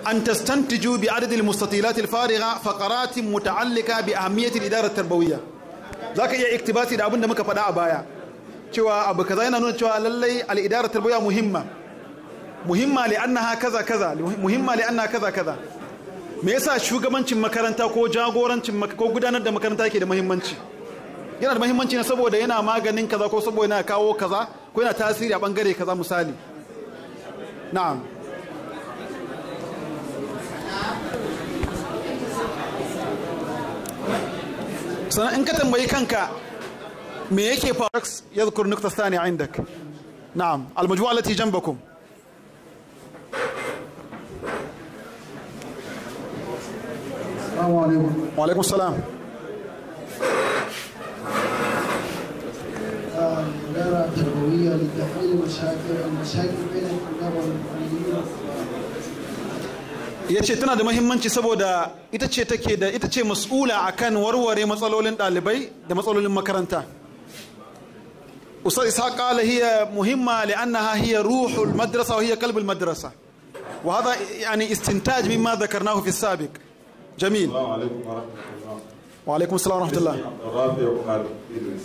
أن تستنتجوا بعدد المستطيلات الفارغة فقرات متعلقة بأهمية الإدارة التربوية ذاك iya iktibasi da abin da muka faɗa a baya cewa abu kaza yana nuna cewa lallai al'idara tarbiyya muhimma muhimma li annaha kaza kaza muhimma li annaha kaza kaza me yasa shugabancin makaranta ko jagorancin ko gudanar da makaranta yake da muhimmanci yana da muhimmanci ne saboda yana maganin kaza ko saboda yana kawo kaza ko yana tasiri a bangare kaza misali na'am sannan in ka tambayi kanka me yake faru yadhkur nukta thaniya indak na'am almajmu'a allati janbakum السلام عليكم wa alaikum salam إدارة تربوية لتحليل المشاكل المشاكل بين الطلاب والمعلمين ya ce tana da mahimmanci saboda ita ce take da ita ce mas'ula akan warware matsalolin ɗalibai da matsalolin makaranta ustaz ishaq qala hiya muhimma li'annaha hiya ruhul madrasa wa hiya qalbul madrasa wa hadha yani istintaj mimma dhakarnahu fi as-sabiq jamil السلام عليكم ورحمة الله wa alaikum assalam wa rahmatullah اسمي عبد الرافع عمر إدريس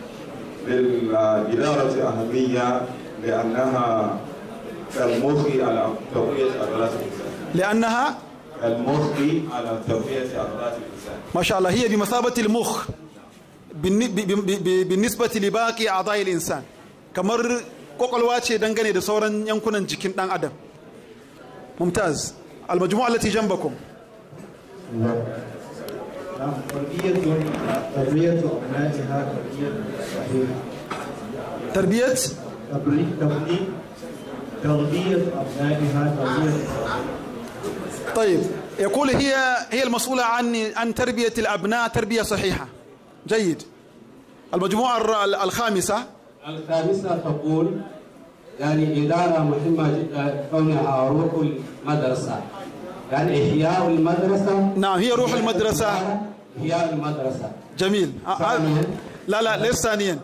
للإدارة أهمية لأنها كالمخ على تقوية عضلات الإنسان li'annaha كالمخ على تقوية عضلات الإنسان ما شاء الله هي بمثابة المخ بالن- ب- ب- ب- بالنسبة لباقي أعضاء الإنسان kamar kwakwalwa ce dangane da sauran yankunan jikin ɗan adam mumtaz almajmu'a allati janbakum نعم تربية تربية أبنائها تربية صحيحة tarbiyat تبني تبني تربية أبنائها تربية طيب يقول هي هي المسؤولة عن عن تربية الأبناء تربية صحيحة جيد المجموعة الر- الخامسة الخامسة تقول يعني إدارة مهمة جدا كونها روح المدرسة يعني إحياء المدرسة نعم هي روح المدرسة إحياء المدرسة جميل آه، آه، ثانياً. لا لا ليس ثانيا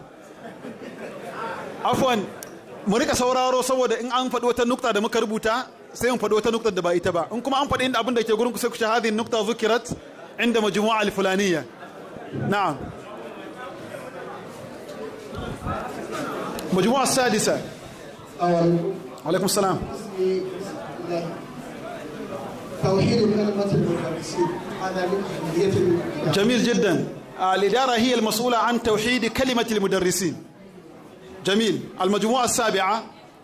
afwan mu rika sauraro saboda in an faɗi wata nukta da muka rubuta sai mu faɗi wata nukta da ba ita ba in kuma an faɗi inda abin da ke gurin ku sai ku ce hadhihi nukta zukirat inda majmu'a al-fulaniyya na'am majmu'a as-sadisa أول alaikum salam اسمي الله. توحيد كلمة المدرسين هذا من أهمية الإدارة. جميل جدا الإدارة هي المسؤولة عن توحيد كلمة المدرسين جميل المجموعة السابعة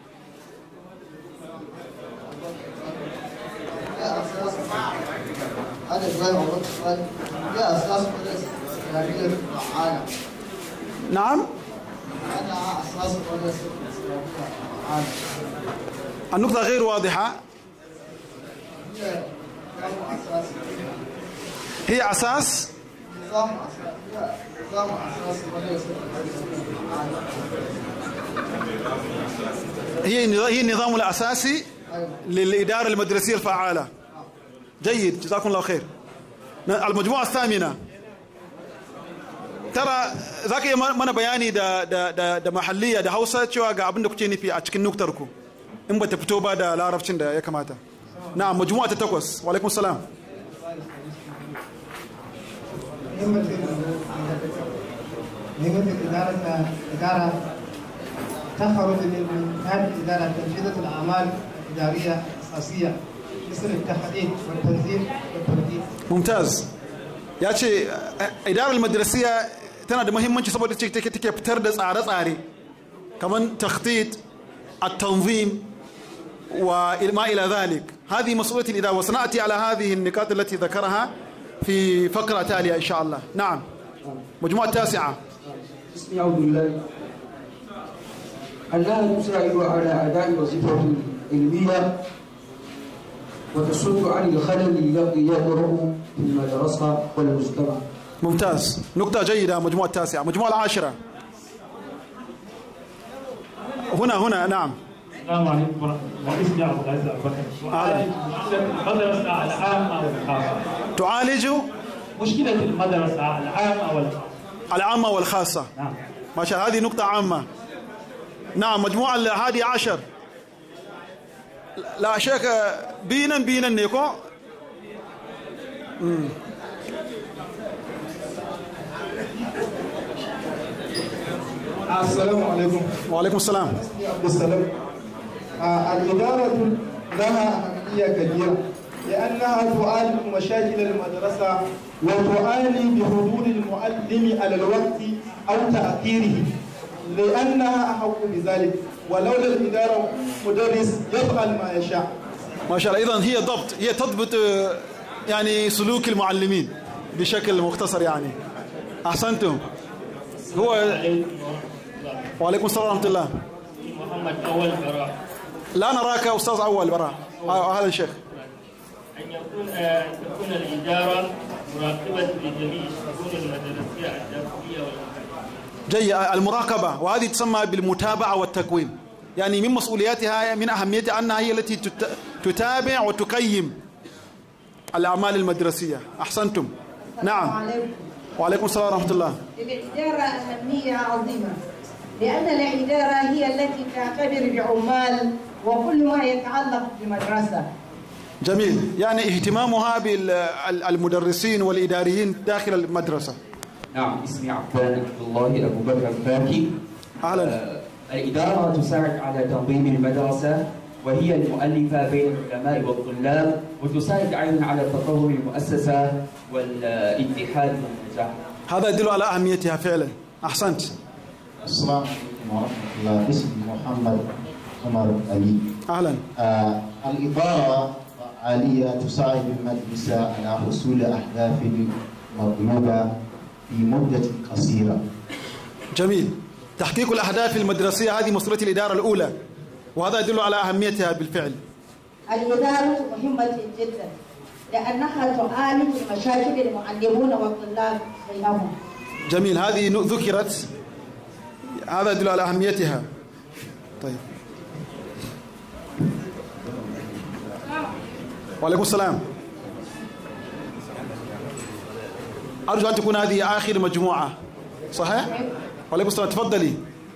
يا أساس هذا إبراهيم عبد الصالح يا أساس مدرسة إسلامية فعالة نعم أنا أساس مدرسة إسلامية فعالة النقطة غير واضحة هي نظام أساس هي أساس نظام أساس هي نظام أساس مدرسة فعالة هي هي النظام الأساسي أيوة للإدارة المدرسية الفعالة جيد جزاكم الله خير المجموعة الثامنة tara za ka yi mana bayani da, da, da, da mahalliya da hausa cewa ga abin da kuke nufi a cikin nuktar ku in ba ta fito ba da larabcin da ya kamata na majmu'a ta takwas wa alaikum salam نعمة الإدارة إدارة تخرج من هذه الإدارة تنفيذ الأعمال الإدارية الأساسية مثل التحديد والتنظيم والترتيب mumtaz ya ce eh, idarar madrasiya tana da muhimmanci saboda ce take take fitar da tsare-tsare kamar takhtit at-tanzim wa ma ila dhalik هذه مسؤولية الإدارة وسنأتي على هذه النقاط التي ذكرها في فقرة تالية إن شاء الله نعم مجموعة تاسعة اسمي عبد الله أنها تساعد على أداء وظيفة علمية وتصد عن الخلل الذي يقرأ في المدرسة والمجتمع ممتاز نقطة جيدة مجموعة تاسعة مجموعة العاشرة هنا هنا نعم السلام عليكم ورحمة الله اسمي عبد العزيز أبو بكر أهلا. المدرسة العامة والخاصة تعالج مشكلة المدرسة العامة والخاصة العامة والخاصة نعم ما شاء الله هذه نقطة عامة نعم مجموعة الهادي عشر la sheka binan binan ne ko السلام عليكم wa alaikum salam عبد السلام آه، الإدارة لها أهمية كبيرة لأنها تعالج مشاكل المدرسة وتعاني بحضور المعلم على الوقت أو تأخيره لأنها أحق بذلك ولولا الإدارة مدرس يفعل ما يشاء ما شاء الله اذا هي ضبط هي تضبط آه، يعني سلوك المعلمين بشكل مختصر يعني احسنتم هو وعليكم السلام ورحمه الله محمد أول براء لا نراك استاذ اول براء آه، هذا الشيخ أن يكون أن تكون الإدارة مراقبة لجميع الشؤون المدرسية الداخلية والخارجية جيد المراقبة وهذه تسمى بالمتابعة والتقويم يعني من مسؤولياتها من أهميتها أنها هي التي تت- تتابع وتقيم الأعمال المدرسية أحسنتم نعم عليكم وعليكم السلام ورحمة الله للإدارة أهمية عظيمة لأن الإدارة هي التي تعتبر بعمال وكل ما يتعلق بالمدرسة جميل يعني اهتمامها بالمدرسين والإداريين داخل المدرسة نعم اسمي عفان عبد الله أبو بكر الفاكي أهلا آه، الإدارة تساعد على تنظيم المدرسة وهي المؤلفة بين العلماء والطلاب وتساعد أيضا على تطور المؤسسة والاتحاد والنجاح هذا يدل على أهميتها فعلا أحسنت السلام عليكم ورحمة الله اسمي محمد عمر علي أهلا آه الإدارة فعالية تساعد المجلس على حصول أهداف مطلوبة في مدة قصيرة جميل تحقيق الأهداف المدرسية هذه مسؤولية الإدارة الأولى وهذا يدل على أهميتها بالفعل الإدارة مهمة جدا لأنها تعالج مشاكل المعلمون والطلاب بينهم جميل هذه ن- ذكرت هذا يدل على أهميتها طيب وعليكم السلام أرجو أن تكون هذه آخر مجموعة صحيح؟ وعليكم السلام تفضلي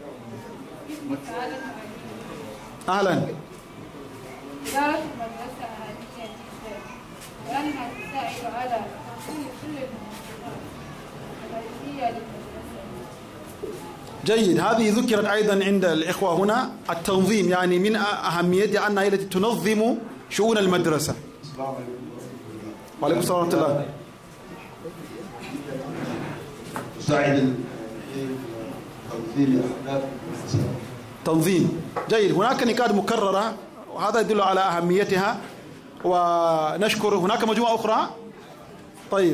أهلا إدارة المدرسة أهمية جدا لأنها تساعد على تحصيل كل المنظمات الرئيسية للمدرسة جيد هذه ذكرت أيضا عند الإخوة هنا التنظيم يعني من أهميتها أنها هي التي تنظم شؤون المدرسة وعليكم السلام ورحمة الله تساعد تنظيم أهداف تنظيم جيد هناك نقاط مكررة وهذا يدل على أهميتها ونشكر هناك مجموعة أخرى طيب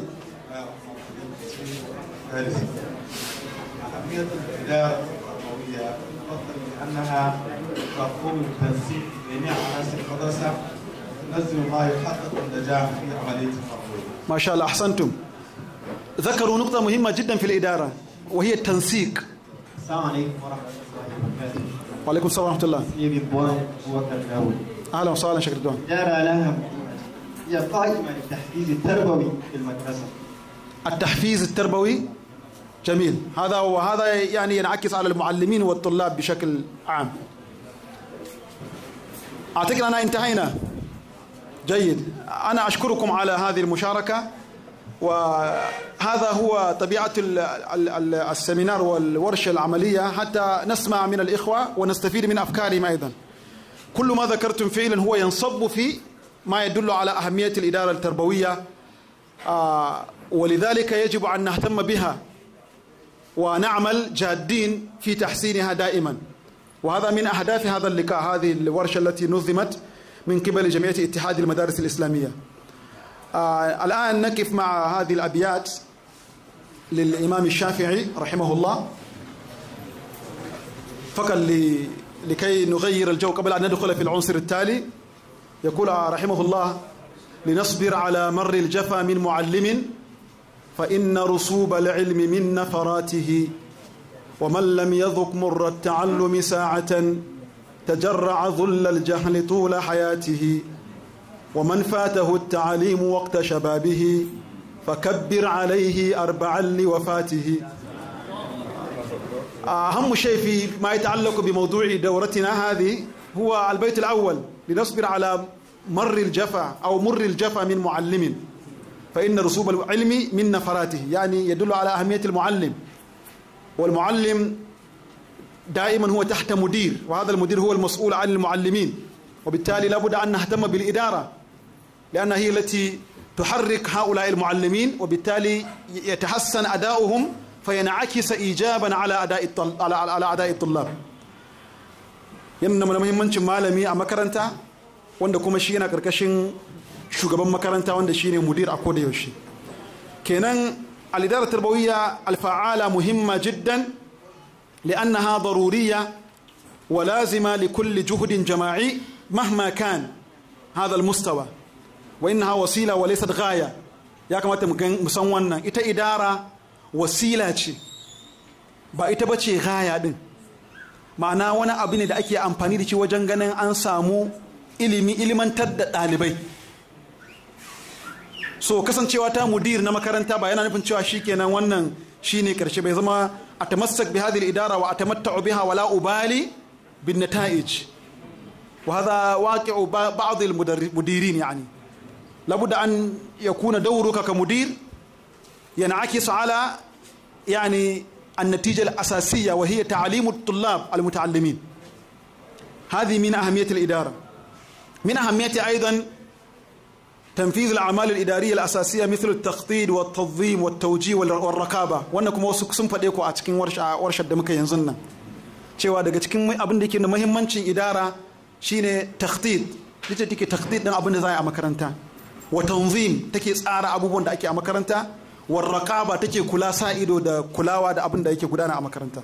أهمية الإدارة التربوية تفضل لأنها تقوم بتنسيق جميع عناصر المدرسة تنظم ما يحقق النجاح في عملية التربوية. ما شاء الله أحسنتم ذكروا نقطة مهمة جدا في الإدارة وهي التنسيق السلام عليكم ورحمة الله وبركاته. وعليكم السلام ورحمة الله اسمي رضوان أبو بكر داوود. أهلا وسهلا شكرا دوان الإدارة لها هي قائمة للتحفيز التربوي في المدرسة. التحفيز التربوي جميل هذا وهذا يعني ينعكس على المعلمين والطلاب بشكل عام أعتقد أننا انتهينا جيد أنا أشكركم على هذه المشاركة وهذا هو طبيعة ال- ال- ال- السمينار والورشة العملية حتى نسمع من الإخوة ونستفيد من أفكارهم أيضا كل ما ذكرتم فعلا هو ينصب في ما يدل على أهمية الإدارة التربوية آه، ولذلك يجب أن نهتم بها ونعمل جادين في تحسينها دائما وهذا من أهداف هذا اللقاء هذه الورشة التي نظمت من قبل جمعية اتحاد المدارس الإسلامية آه الآن نقف مع هذه الأبيات للإمام الشافعي رحمه الله فقط ل- لكي نغير الجو قبل أن ندخل في العنصر التالي يقول رحمه الله لنصبر على مر الجفا من معلم فإن رسوب العلم من نفراته ومن لم يذق مر التعلم ساعة تجرع ذل الجهل طول حياته ومن فاته التعليم وقت شبابه فكبر عليه أربعا لوفاته أهم شيء في ما يتعلق بموضوع دورتنا هذه هو البيت الأول لنصبر على مر الجفا أو مر الجفا من معلم فإن رسوب العلم من نفراته يعني يدل على أهمية المعلم والمعلم دائما هو تحت مدير وهذا المدير هو المسؤول عن المعلمين وبالتالي لابد أن نهتم بالإدارة لأنها هي التي تحرك هؤلاء المعلمين وبالتالي يتحسن أداؤهم فينعكس إيجابا على أداء الطل... على على أداء الطلاب yana da muhimmancin malami a makaranta wanda kuma shi yana karkashin shugaban makaranta wanda shine mudir a koda yaushe kenan al-idara tarbawiyya al-fa'ala muhimma jiddan li'annaha daruriyya wa lazima li kulli juhdin jama'i mahma kan hadha al-mustawa wa innaha wasila wa laysat ghaya ya kamata mu san wannan ita idara wasila ce ba ita bace ghaya din ma'ana wani abu ne da ake amfani da shi wajen ganin an samu ilimi ilimantar da ɗalibai so kasancewa ta mudir na makaranta ba yana nufin cewa shi kenan wannan shi ne ƙarshe bai zama a tamassak bi hadhihi idara wa atamatta'u biha wala ubali bin nata'ij wa hadha waqi'u ba'd al mudirin yani labudda an yakuna dawruka ka mudir yan'akis ala yani النتيجة الأساسية وهي تعليم الطلاب المتعلمين هذه من أهمية الإدارة من أهمية أيضا تنفيذ الأعمال الإدارية الأساسية مثل التخطيط والتنظيم والتوجيه والرقابة وأنكم وسكسم فديكو أتكين ورشة ورشة دمك ينزلنا cewa daga cikin abin da ke da muhimmancin idara shine takhtit ita take takhtit din abin da za a makaranta wa tanzim take tsara abubuwan da ake a makaranta warraƙaba take kula sa ido da kulawa da abin da yake gudana a makaranta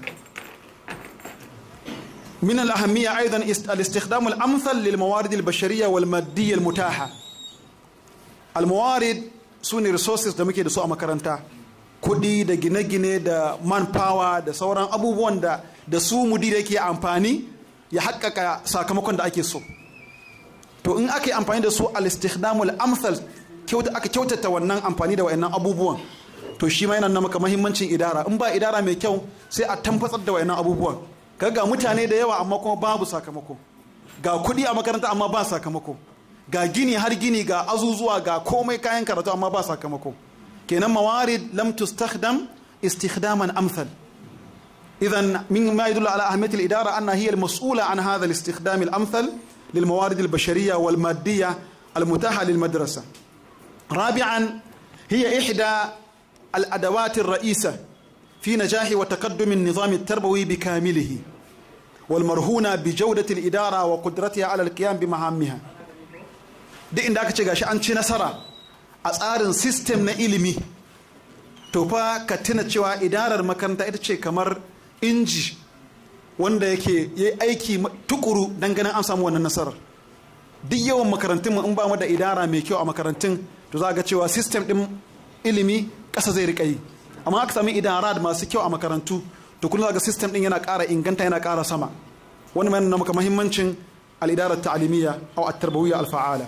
من الأهمية أيضا الاستخدام الأمثل للموارد البشرية والمادية المتاحة الموارد سوني resources da muke da su a makaranta kuɗi da gine-gine da manpower da sauran abubuwan da da su mudir yake amfani ya haƙƙaƙa sakamakon da ake so to in aka yi amfani da su al-istikhdamul amsal aka kyautata wannan amfani da wayannan abubuwan to shi ma yana nuna maka mahimmancin idara in ba idara mai kyau sai a tamfatsar da wayannan abubuwan ga mutane da yawa amma kuma babu sakamako ga kuɗi a makaranta amma ba sakamako ga gini har gini ga azuzuwa ga komai kayan karatu amma ba sakamako kenan mawarid lam tustakhdam istikhdaman amsal idan min ma yadullu ala ahmiyati al-idara anna hiya al-mas'ula an hadha al-istikhdam al-amthal للموارد البشرية والمادية المتاحة للمدرسة رابعا هي إحدى الأدوات الرئيسة في نجاح وتقدم النظام التربوي بكامله والمرهونة بجودة الإدارة وقدرتها على القيام بمهامها duk inda aka ce gashi an ci nasara a tsarin sistem na ilimi to fa ka tuna cewa idarar makaranta ita ce kamar inji wanda yake yi aiki tukuru don ganin an samu wannan nasarar duk yawan makarantun in ba mu da idara mai kyau a makarantun to za ga cewa system din ilimi ƙasa zai riƙa yi amma aka sami idara masu kyau a makarantu to kullum ga system din yana ƙara inganta yana ƙara sama wani mai nuna maka muhimmancin al'idarar ta'alimiyya aw at-tarbawiyya al-fa'ala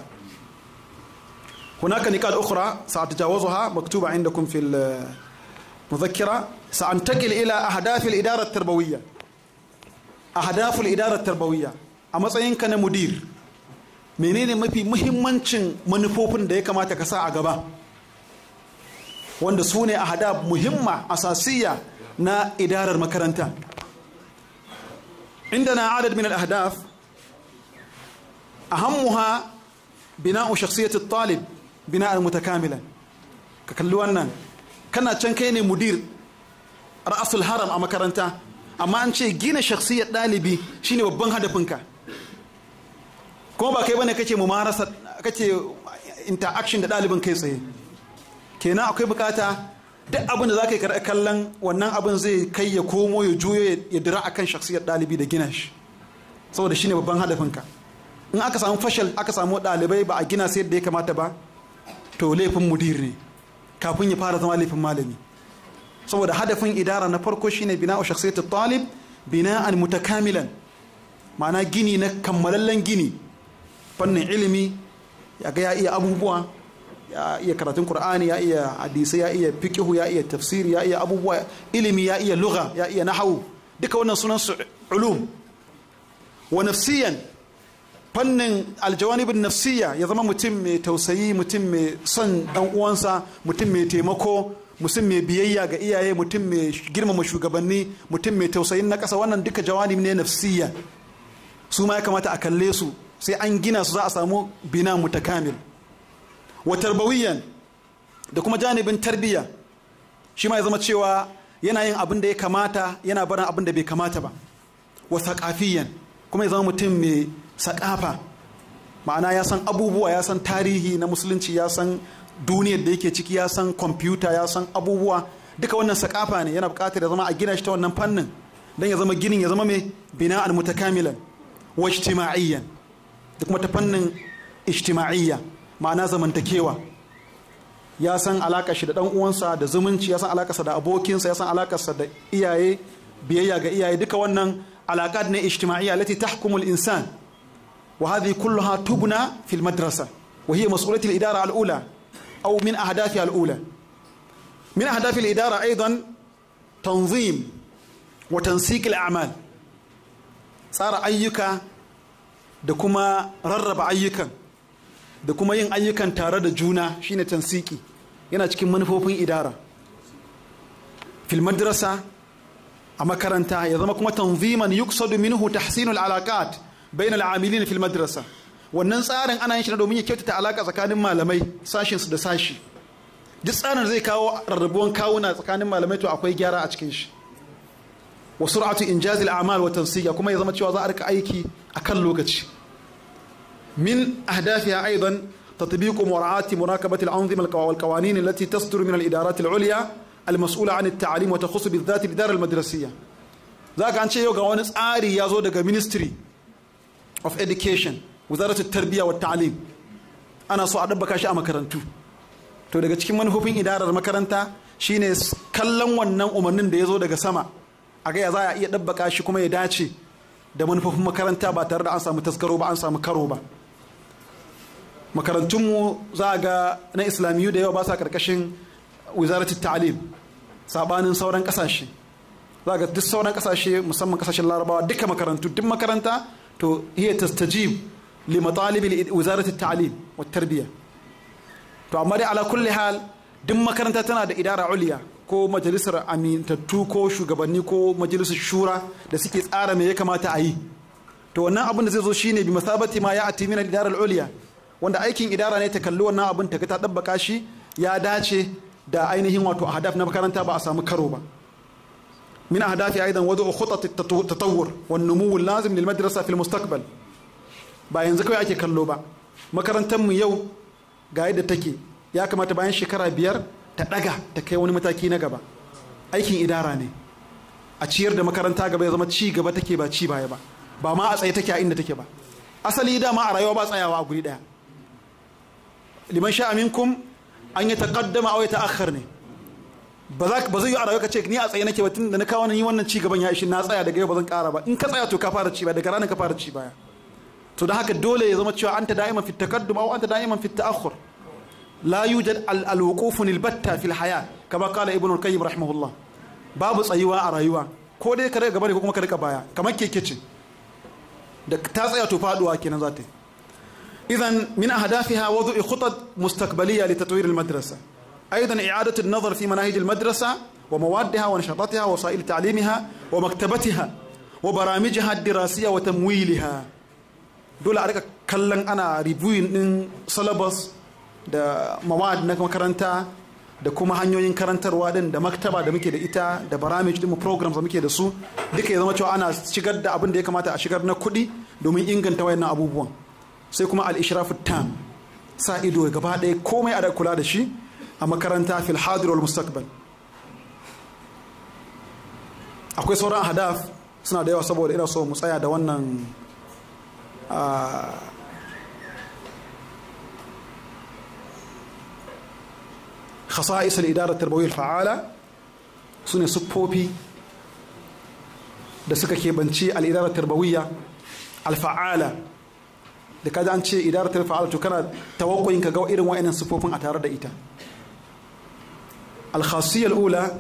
هناك نقاط أخرى سأتجاوزها مكتوبة عندكم في المذكرة سأنتقل إلى أهداف الإدارة التربوية أهداف الإدارة التربوية أما سينك مدير menene mafi muhimmancin manufofin da ya kamata ka sa a gaba wanda su ne a hada muhimma asasiya na idarar makaranta inda na adad min al-ahdaf ahammuha bina'u shakhsiyat at-talib bina'an mutakamilan ka kalli wannan kana can kai ne mudir ra'asul haram a makaranta amma an ce gina shakhsiyar ɗalibi shine babban hadafinka kuma ba kai bane kake mumarasa kake interaction da ɗalibin kai tsaye kenan akwai bukata duk abin da za ka yi kallon wannan abin zai kai ya komo ya juyo ya dira akan shakhsiyar ɗalibi da gina shi saboda shine babban hadafinka in aka samu fashal aka samu ɗalibai ba a gina sai yadda ya kamata ba to laifin mudir ne kafin ya fara zama laifin malami saboda hadafin idara na farko shine bina'u shakhsiyat talib bina'an mutakamilan ma'ana gini na kammalallen gini fannin ilimi ya ga ya iya abubuwa ya iya karatun qur'ani ya iya hadisi ya iya fiqhu ya iya tafsiri ya iya abubuwa ilimi ya iya lugha ya iya nahwu duka wannan sunan su ulum wa nafsiyan fannin aljawanibin nafsiya ya zama mutum mai tausayi mutum mai son dan uwansa mutum mai taimako mutum mai biyayya ga iyaye mutum mai girmama shugabanni mutum mai tausayin na ƙasa wannan duka jawanib ne nafsiya su ma ya kamata a kalle su sai an gina su za a samu bina mutakamil wa tarbawiyan da kuma janibin tarbiyya shi ma ya zama cewa yana yin abin da ya kamata yana barin abin da bai kamata ba wa saƙafiyan kuma ya zama mutum mai saƙafa ma'ana ya san abubuwa ya san tarihi na musulunci ya san duniyar da yake ciki ya san kwamfuta ya san abubuwa duka wannan saƙafa ne yana buƙatar ya zama a gina shi ta wannan fannin don ya zama ginin ya zama mai bina'an mutakamilan wa ijtima'iyyan da kuma ta fannin ijtima'iyya ma'ana zamantakewa ya san alaƙar shi da ɗan uwansa da zumunci ya san alaƙarsa da abokinsa ya san alaƙarsa da iyaye biyayya ga iyaye duka wannan alaƙat ne ijtima'iyya lati tahkumul insan wa hadhihi kulluha tubna fil madrasa wa hiya mas'ulati al-idara al-ula aw min ahdafi al-ula min ahdafi al-idara aidan tanzim wa tansiq al-a'mal tsara ayyuka da kuma rarraba ayyukan da kuma yin ayyukan tare da juna shine tansiki yana cikin manufofin idara fil madrasa a makaranta ya zama kuma tanziman yuksadu minhu tahsinul alaqat bainal amilin fil madrasa wannan tsarin ana yin shi domin ya kyautata alaka tsakanin malamai sashin su da sashi duk tsarin zai kawo rarrabuwan kawuna tsakanin malamai to akwai gyara a cikin shi wa sur'atu injazil a'mal wa tansiya kuma ya zama cewa za a rika aiki akan lokaci من أهدافها أيضا تطبيق مراعاة مراقبة الأنظمة والقوانين التي تصدر من الإدارات العليا المسؤولة عن التعليم وتخص بالذات الإدارة المدرسية ذاك عن شيء يوغا ونس آري يازو دقا Ministry of Education وزارة التربية والتعليم أنا سو أدبك شيء مكرنتو to daga cikin manufofin idarar makaranta shine kallon wannan umarnin da ya zo daga sama a ga ya za a iya dabbaka shi kuma ya dace da manufofin makaranta ba tare da an samu taskaro ba an samu karo ba makarantunmu za a ga na islamiyu da yawa ba sa karkashin wizaratul ta'alim sabanin sauran kasashe za ga duk sauran kasashe musamman kasashen larabawa duka makarantu duk makaranta to hiya tastajib li matalibi wizaratul ta'alim wa tarbiyya to amma dai ala kulli hal duk makaranta tana da idara uliya ko majalisar amintattu ko shugabanni ko majalisar shura da suke tsara me ya kamata a yi to wannan abin da zai zo shine bi masabati ma ya ati min al-idara al-uliya wanda aikin idara ne ta kalli wannan abin ta ta dabbaka shi ya dace da ainihin wato ahdaf na makaranta ba a samu karo ba min ahdafi aidan wadu khutat at-tatawwur wan numu lazim lil madrasa fil mustaqbal ba yanzu kawai ake kallo ba makarantar mu yau ga yadda take ya kamata bayan shekara biyar ta daga ta kai wani mataki na gaba aikin idara ne a ciyar da makaranta gaba ya zama ci gaba take ba ci baya ba ba ma a tsaye take a inda take ba asali dama a rayuwa ba tsayawa a guri daya liman sha minkum an yi taqaddama aw ta'akhkhar ne ba za ba zai yi a rayuwa ka ce ni a tsaye nake ba tun da na kawo ni wannan ci gaban ya ishi na tsaya daga yau ba zan kara ba in ka tsaya to ka fara ci baya daga ranar ka fara ci baya to don haka dole ya zama cewa anta da'iman fi taqaddum aw anta da'iman fi ta'akhkhur لا يوجد الوقوف البتة في الحياة كما قال ابن القيم رحمه الله babu tsayuwa a rayuwa ko dai ka rika gaba ne ko kuma ka rika baya kamar keke ce da ta tsaya to faduwa kenan za ta yi idan min ahdafiha wudu'i khutat mustaqbaliyya li tatwir al-madrasa aidan i'adatu an-nazar fi manahij al-madrasa wa mawaddiha wa nashatatiha wa wasa'il ta'limiha wa maktabatiha wa baramijha ad-dirasiyya wa tamwiliha dole a rika kallon ana reviewing din syllabus da mawad na makaranta da kuma hanyoyin karantarwa din da maktaba da muke da ita da baramij din programs da muke da su duka ya zama cewa ana shigar da abin da ya kamata a shigar na kuɗi domin inganta wayannan abubuwan sai kuma al-ishrafu tam sa ido gaba ɗaya komai a da kula da shi a makaranta fil hadir wal mustaqbal akwai sauran hadaf suna da yawa saboda ina so mu tsaya da wannan خصائص الإدارة التربوية الفعالة سنة سبوبي da suka keɓanci al'idarar tarbawiyya alfa'ala da kada an ce idarar fa'ala to kana tawakkoyin ka ga irin wa'annan sufofin a tare da ita alkhasiyar ula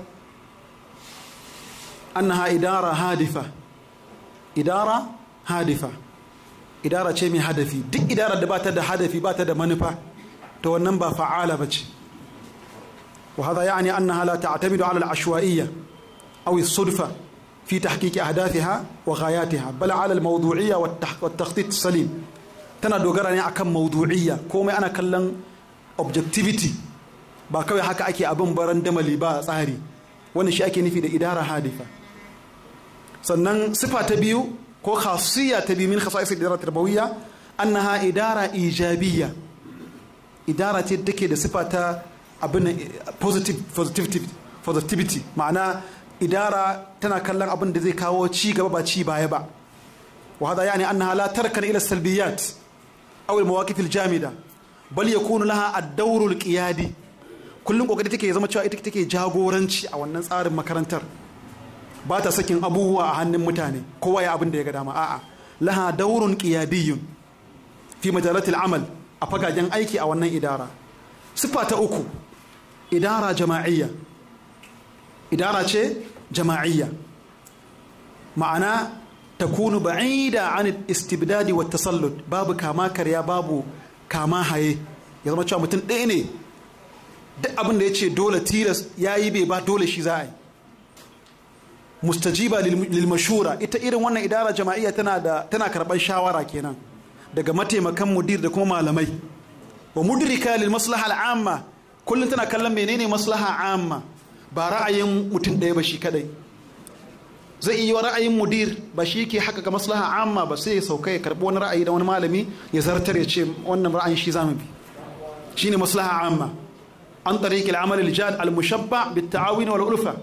annaha idara hadifa idara hadifa idara ce mai hadafi duk idarar da ba ta da hadafi ba ta da manufa to wannan ba fa'ala ba ce وهذا يعني أنها لا تعتمد على العشوائية أو الصدفة في تحقيق أهدافها وغاياتها بل على الموضوعية والتخطيط السليم tana dogara ne akan maudu'iyya komai ana kallon objectivity ba kawai haka ake abin baran damali ba tsari wani shi ake nufi da idara hadifa sannan sifa ta biyu ko khasiyya ta biyu min khasa'is idara tarbawiyya annaha idara ijabiyya idara ce take da sifa ta abin positive positivity positivity ma'ana idara tana kallon abin da zai kawo ci gaba ba ci baya ba wa hada yani annaha la tarkan ila salbiyat aw al mawaqif al jamida bal yakunu laha ad-dawr al qiyadi kullun kokari take zama cewa ita take jagoranci a wannan tsarin makarantar ba ta sakin abubuwa a hannun mutane kowa ya abin da ya ga dama a'a laha dawrun qiyadiyyun fi majalat al amal a fagagen aiki a wannan idara sifa ta uku idara jama'iyya idara ce jama'iyya ma'ana takunu ba'ida an istibdadi wa tasallut babu kama karya babu kama haye ya zama cewa mutum ɗaya ne duk abin da ya ce dole tilas ya yi bai ba dole shi za a yi mustajiba lil mashura ita irin wannan idara jama'iyya tana da tana karɓar shawara kenan daga mataimakan mudir da kuma malamai wa mudrika lil maslaha al'amma kullum tana kallon menene maslaha amma ba ra'ayin mutum ɗaya ba shi kadai zai iya ra'ayin mudir ba shi ke haka ga maslaha amma ba sai ya sauka ya karɓi wani ra'ayi da wani malami ya zartar ya ce wannan ra'ayin shi zamu bi shine maslaha amma an tariqi al-amal al-jad al-mushabba bit-ta'awun wal ulfa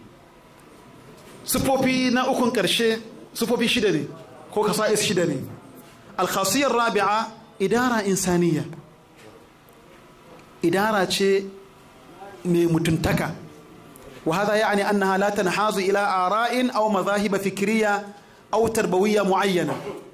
sifofi na ukun karshe sifofi shida ne ko kasa'is shida ne al-khasiyar rabi'a idara insaniya idara ce mai mutuntaka wa hada yani annaha la tanhazu ila ara'in aw madhahib fikriya aw tarbawiyya muayyana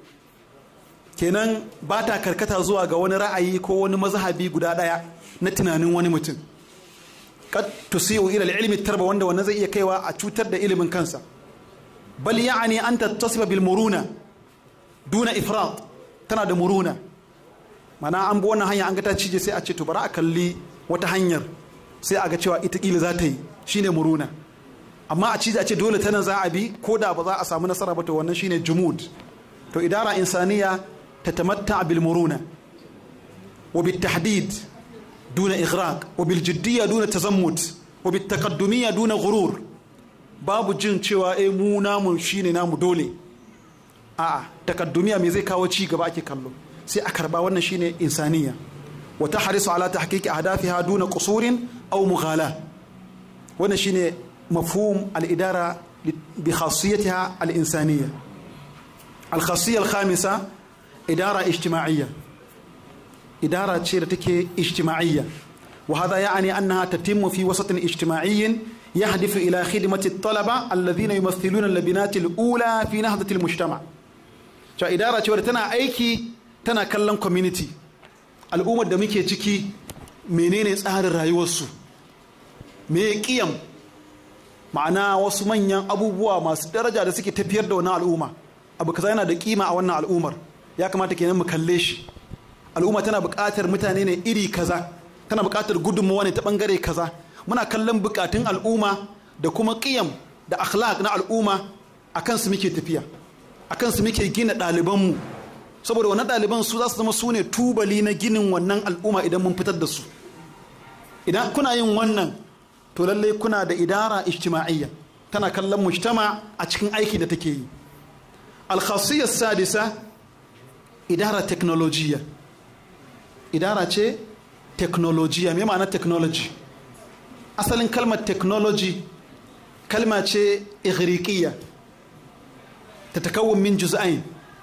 kenan ba ta karkata zuwa ga wani ra'ayi ko wani mazhabi guda daya na tunanin wani mutum kad tusiu ila al-ilmi tarba wanda wannan zai iya kaiwa a cutar da ilimin kansa bal yani an tattasiba bil muruna duna ifrat tana da muruna mana an bi wannan hanya an ga ta cije sai a ce to bari a kalli wata hanyar sai a ga cewa ita kila za ta yi shine muruna amma a cije a ce dole tana za a bi ko da ba za a samu nasara ba to wannan shine jumud to idara insaniya tatamatta bil muruna wa bit tahdid duna ighraq wa bil jiddiyya duna tazammut wa bit taqaddumiyya duna ghurur babu jin cewa eh mu namu shine namu dole a'a takaddumiya me zai kawo ci gaba ake kallo sai a karba wannan shine insaniya wa tahrisu ala tahqiqi ahdafiha duna qusurin aw mughala wannan shine mafhum al-idara bi khassiyatiha al-insaniyya al-khassiyya al-khamisa idara ijtima'iyya idara ce da take ijtima'iyya wa hadha ya'ni annaha tatimmu fi wasatin ijtima'iyyin يهدف إلى خدمة الطلبة الذين يمثلون اللبنات الأولى في نهضة المجتمع. شو إدارة شو تنا أيكي tana kallon community al'ummar da muke ciki menene tsarin rayuwarsu me kiyam ma'ana wasu manyan abubuwa masu daraja da suke tafiyar da wannan al'umma abu kaza yana da kima a wannan al'ummar ya kamata kenan mu kalle shi al'umma tana buƙatar mutane ne iri kaza tana buƙatar gudunmawa ne ta ɓangare kaza muna kallon buƙatun al'umma da kuma kiyam da akhlaq na al'umma akan su muke tafiya akan su muke gina ɗalibanmu saboda wannan ɗaliban su za su zama su ne tubali na ginin wannan al'umma idan mun fitar da su idan kuna yin wannan to lallai kuna da idara ijtima'iyya tana kallon mujtama a cikin aiki da take yi alkhasiyar sadisa idara teknolojiya idara ce teknolojiya me ma'ana technology asalin kalmar technology kalma ce igriqiyya ta takawun min juz'ain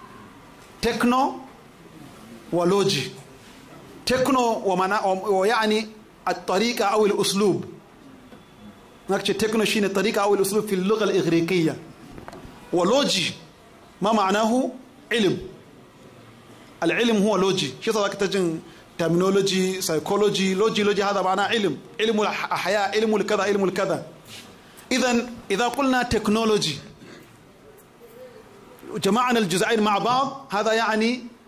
تكنو ولوجي تكنو ومنا ويعني الطريقة أو الأسلوب نكتب تكنو شين الطريقة أو الأسلوب في اللغة الإغريقية ولوجي ما معناه علم العلم هو لوجي شو صار تجن terminology psychology لوجي لوجي هذا معناه علم علم الحياة علم الكذا علم الكذا إذا إذا قلنا تكنولوجي جمعنا الجزئين مع بعض هذا يعني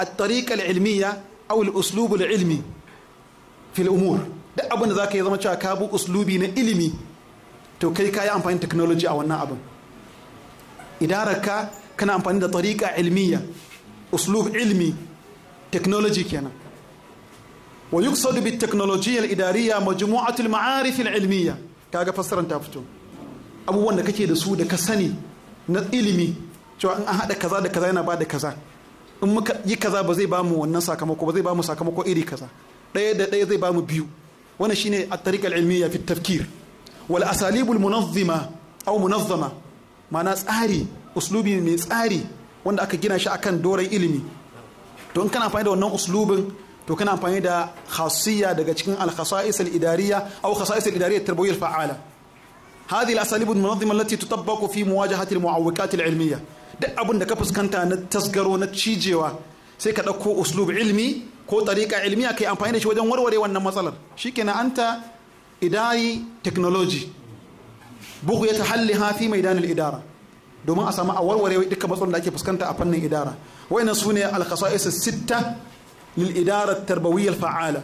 at-tariqa al-ilmiyya aw al-uslub al-ilmi fi al-umur duk abin da zaka yi zama cewa ka bi uslubi na ilimi to kai ka yi amfani da technology a wannan abin idararka kana amfani da tariqa ilmiyya uslub ilmi technology kenan wa yuqsadu bit technologiyya al-idariyya majmu'atul ma'arif al-ilmiyya kaga fassaran ta fito abubuwan da kake da su da ka sani na ilimi cewa in an haɗa kaza da kaza yana ba da kaza in muka yi kaza ba zai bamu wannan sakamako ba zai bamu sakamako iri kaza ɗaya da ɗaya zai bamu biyu wannan shine at-tariqa al-ilmiyya fi tafkir wal asalibul munazzima aw munazzama ma'ana tsari uslubi mai tsari wanda aka gina shi akan doron ilimi to in kana amfani da wannan uslubin to kana amfani da khasiyya daga cikin al-khasa'is al-idariyya aw khasa'is al-idariyya at-tarbawiyyah al-fa'ala هذه الأساليب المنظمة التي تطبق في مواجهة المعوقات العلمية duk abin da ka fuskanta na tasgaro na cijewa sai ka ɗauko uslub ilmi ko tariƙa ilmiya kai amfani da shi wajen warware wannan matsalar shikenan anta idari technology bugu ya tahalli hafi maidanin idara domin a samu a warware dukkan matsalolin da ake fuskanta a fannin idara wayannan su ne alkhasa'is sitta lil idara tarbawiyyah fa'ala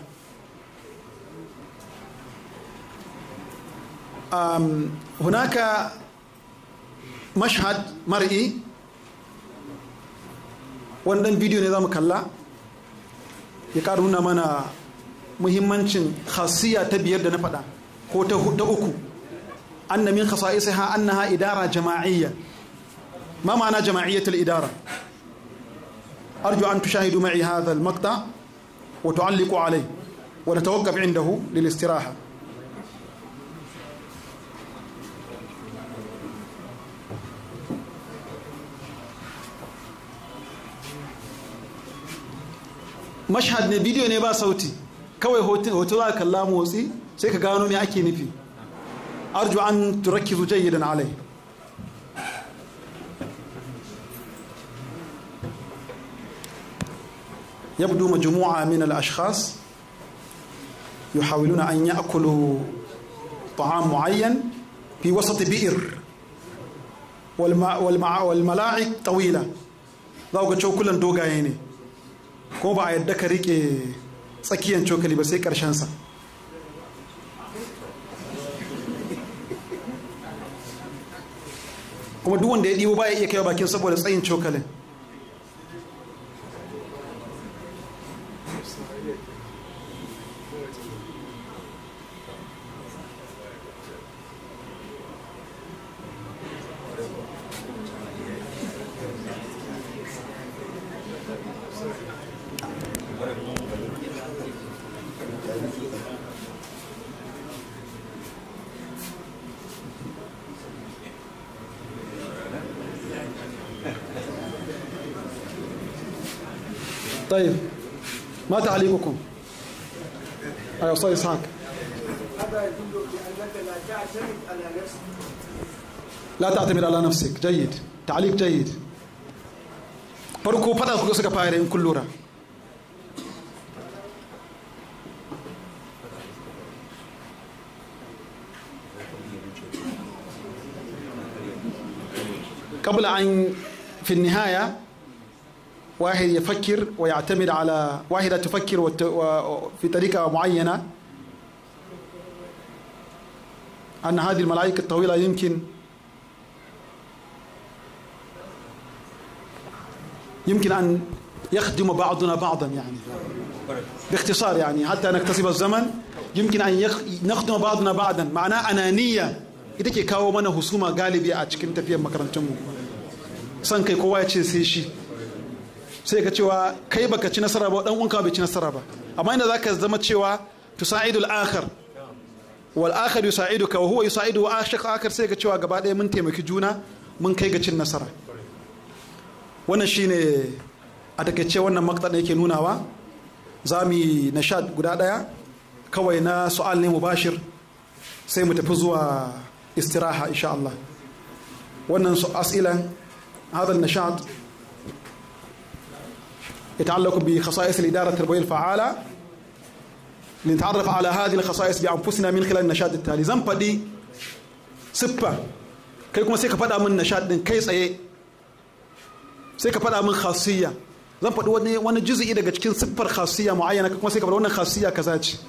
هناك مشهد مرئي wannan bidiyo ne za mu kalla ya ƙara nuna mana muhimmancin khasiyya ta biyar da na faɗa ko ta uku anna min khasa'isiha annaha idara jama'iyya ma ma'ana jama'iyyatul idara arju an tushahidu ma'i hadha al-maqta wa tu'alliqu alayhi wa natawaqqaf 'indahu lil-istiraha mashhad ne bidiyo ne ba sauti kawai hoto za ka kalla motsi sai ka gano me ake nufi arju an turakkizu jayyidan alai يبدو مجموعة من الأشخاص يحاولون أن يأكلوا طعام معين في وسط بئر والمع والمع والملاعق طويلة ذاك كلا دوغايني ko ba a yadda ka rike tsakiyan cokali ba sai sa kuma duk wanda ya ɗibo ba ya iya kai bakin saboda tsayin cokalin طيب ما تعليقكم أيوة أستاذ إسحاق هذا يدل بأنك لا تعتمد على نفسك لا تعتمد على نفسك جيد تعليق جيد farko fada ku suka fara in kun lura قبل أن في النهاية واحد يفكر ويعتمد على واحدة تفكر وت... و... في طريقة معينة أن هذه الملائكة الطويلة يمكن يمكن أن يخدم بعضنا بعضا يعني باختصار يعني حتى نكتسب الزمن يمكن أن يخ... نخدم بعضنا بعضا معناه أنانية ita ke kawo mana husuma galibi a cikin tafiyar makarantunmu san kai kowa ya ce sai shi sai ka cewa kai baka ci nasara ba dan uwanka bai ci nasara ba amma inda zaka zama cewa tusaidul akhar wal akhar yusaiduka wa huwa yusaidu wa ashaq akhar sai ka cewa gaba ɗaya mun taimaki juna mun kai ga cin nasara wannan shine a takaice wannan makta da yake nunawa za mu yi nashad guda ɗaya kawai na su'al ne mubashir sai mu tafi zuwa istiraha insha Allah wannan su as'ilan هذا النشاط يتعلق بخصائص الإدارة التربوية الفعالة لنتعرف على هذه الخصائص بأنفسنا من خلال النشاط التالي زن فدي سبا kai kuma sai ka faɗa min nishaɗin kai tsaye sai ka faɗa min khasiyya zan faɗi wani wani juz'i daga cikin siffar khasiyya muayyana kuma sai ka bar wannan khasiyya kaza ce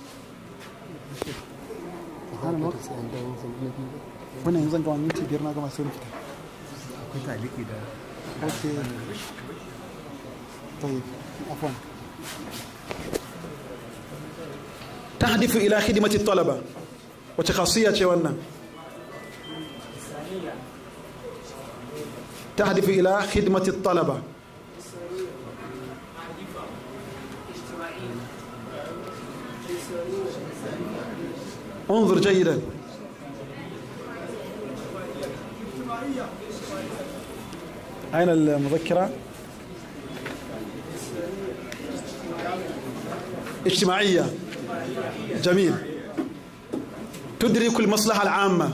wannan yanzu zan gama minti biyar na gama sai mu fita akwai taliki da اوكي طيب عفوا تهدف الى خدمه الطلبه وتخاصيه شوانا تهدف الى خدمه الطلبه انظر جيدا أين المذكرة؟ اجتماعية جميل تدرك المصلحة العامة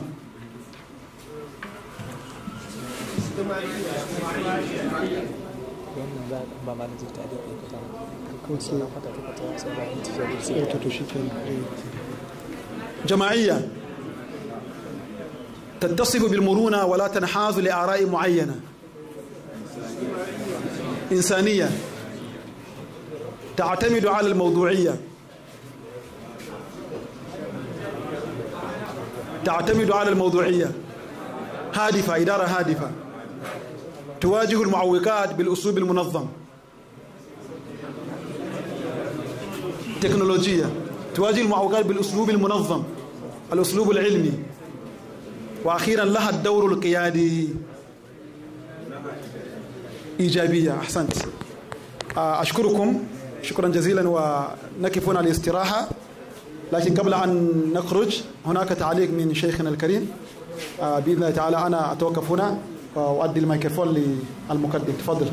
جماعية تتصف بالمرونة ولا تنحاز لآراء معينة إنسانية تعتمد على الموضوعية تعتمد على الموضوعية هادفة إدارة هادفة تواجه المعوقات بالأسلوب المنظم تكنولوجية تواجه المعوقات بالأسلوب المنظم الأسلوب العلمي وأخيرا لها الدور القيادي إيجابية أحسنت أشكركم شكرا جزيلا ونقف هنا الاستراحة لكن قبل أن نخرج هناك تعليق من شيخنا الكريم بإذن الله تعالى أنا أتوقف هنا وأؤدي الميكروفون للمقدم تفضل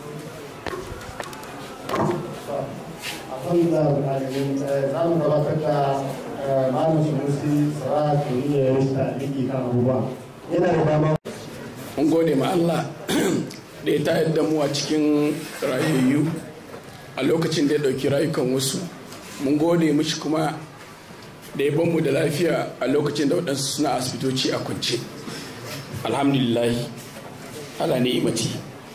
الحمد لله رب العالمين زعما gabatar da malam sunusi saratu ne ya rusa aliki kan abubuwa yana da dama mun gode ma Allah da ya tayar da mu a cikin rayayyu a lokacin da ya ɗauki rayukan wasu mun gode mishi kuma da ya mu da lafiya a lokacin da waɗansu suna asibitoci a kwance alhamdulillah ala ne imati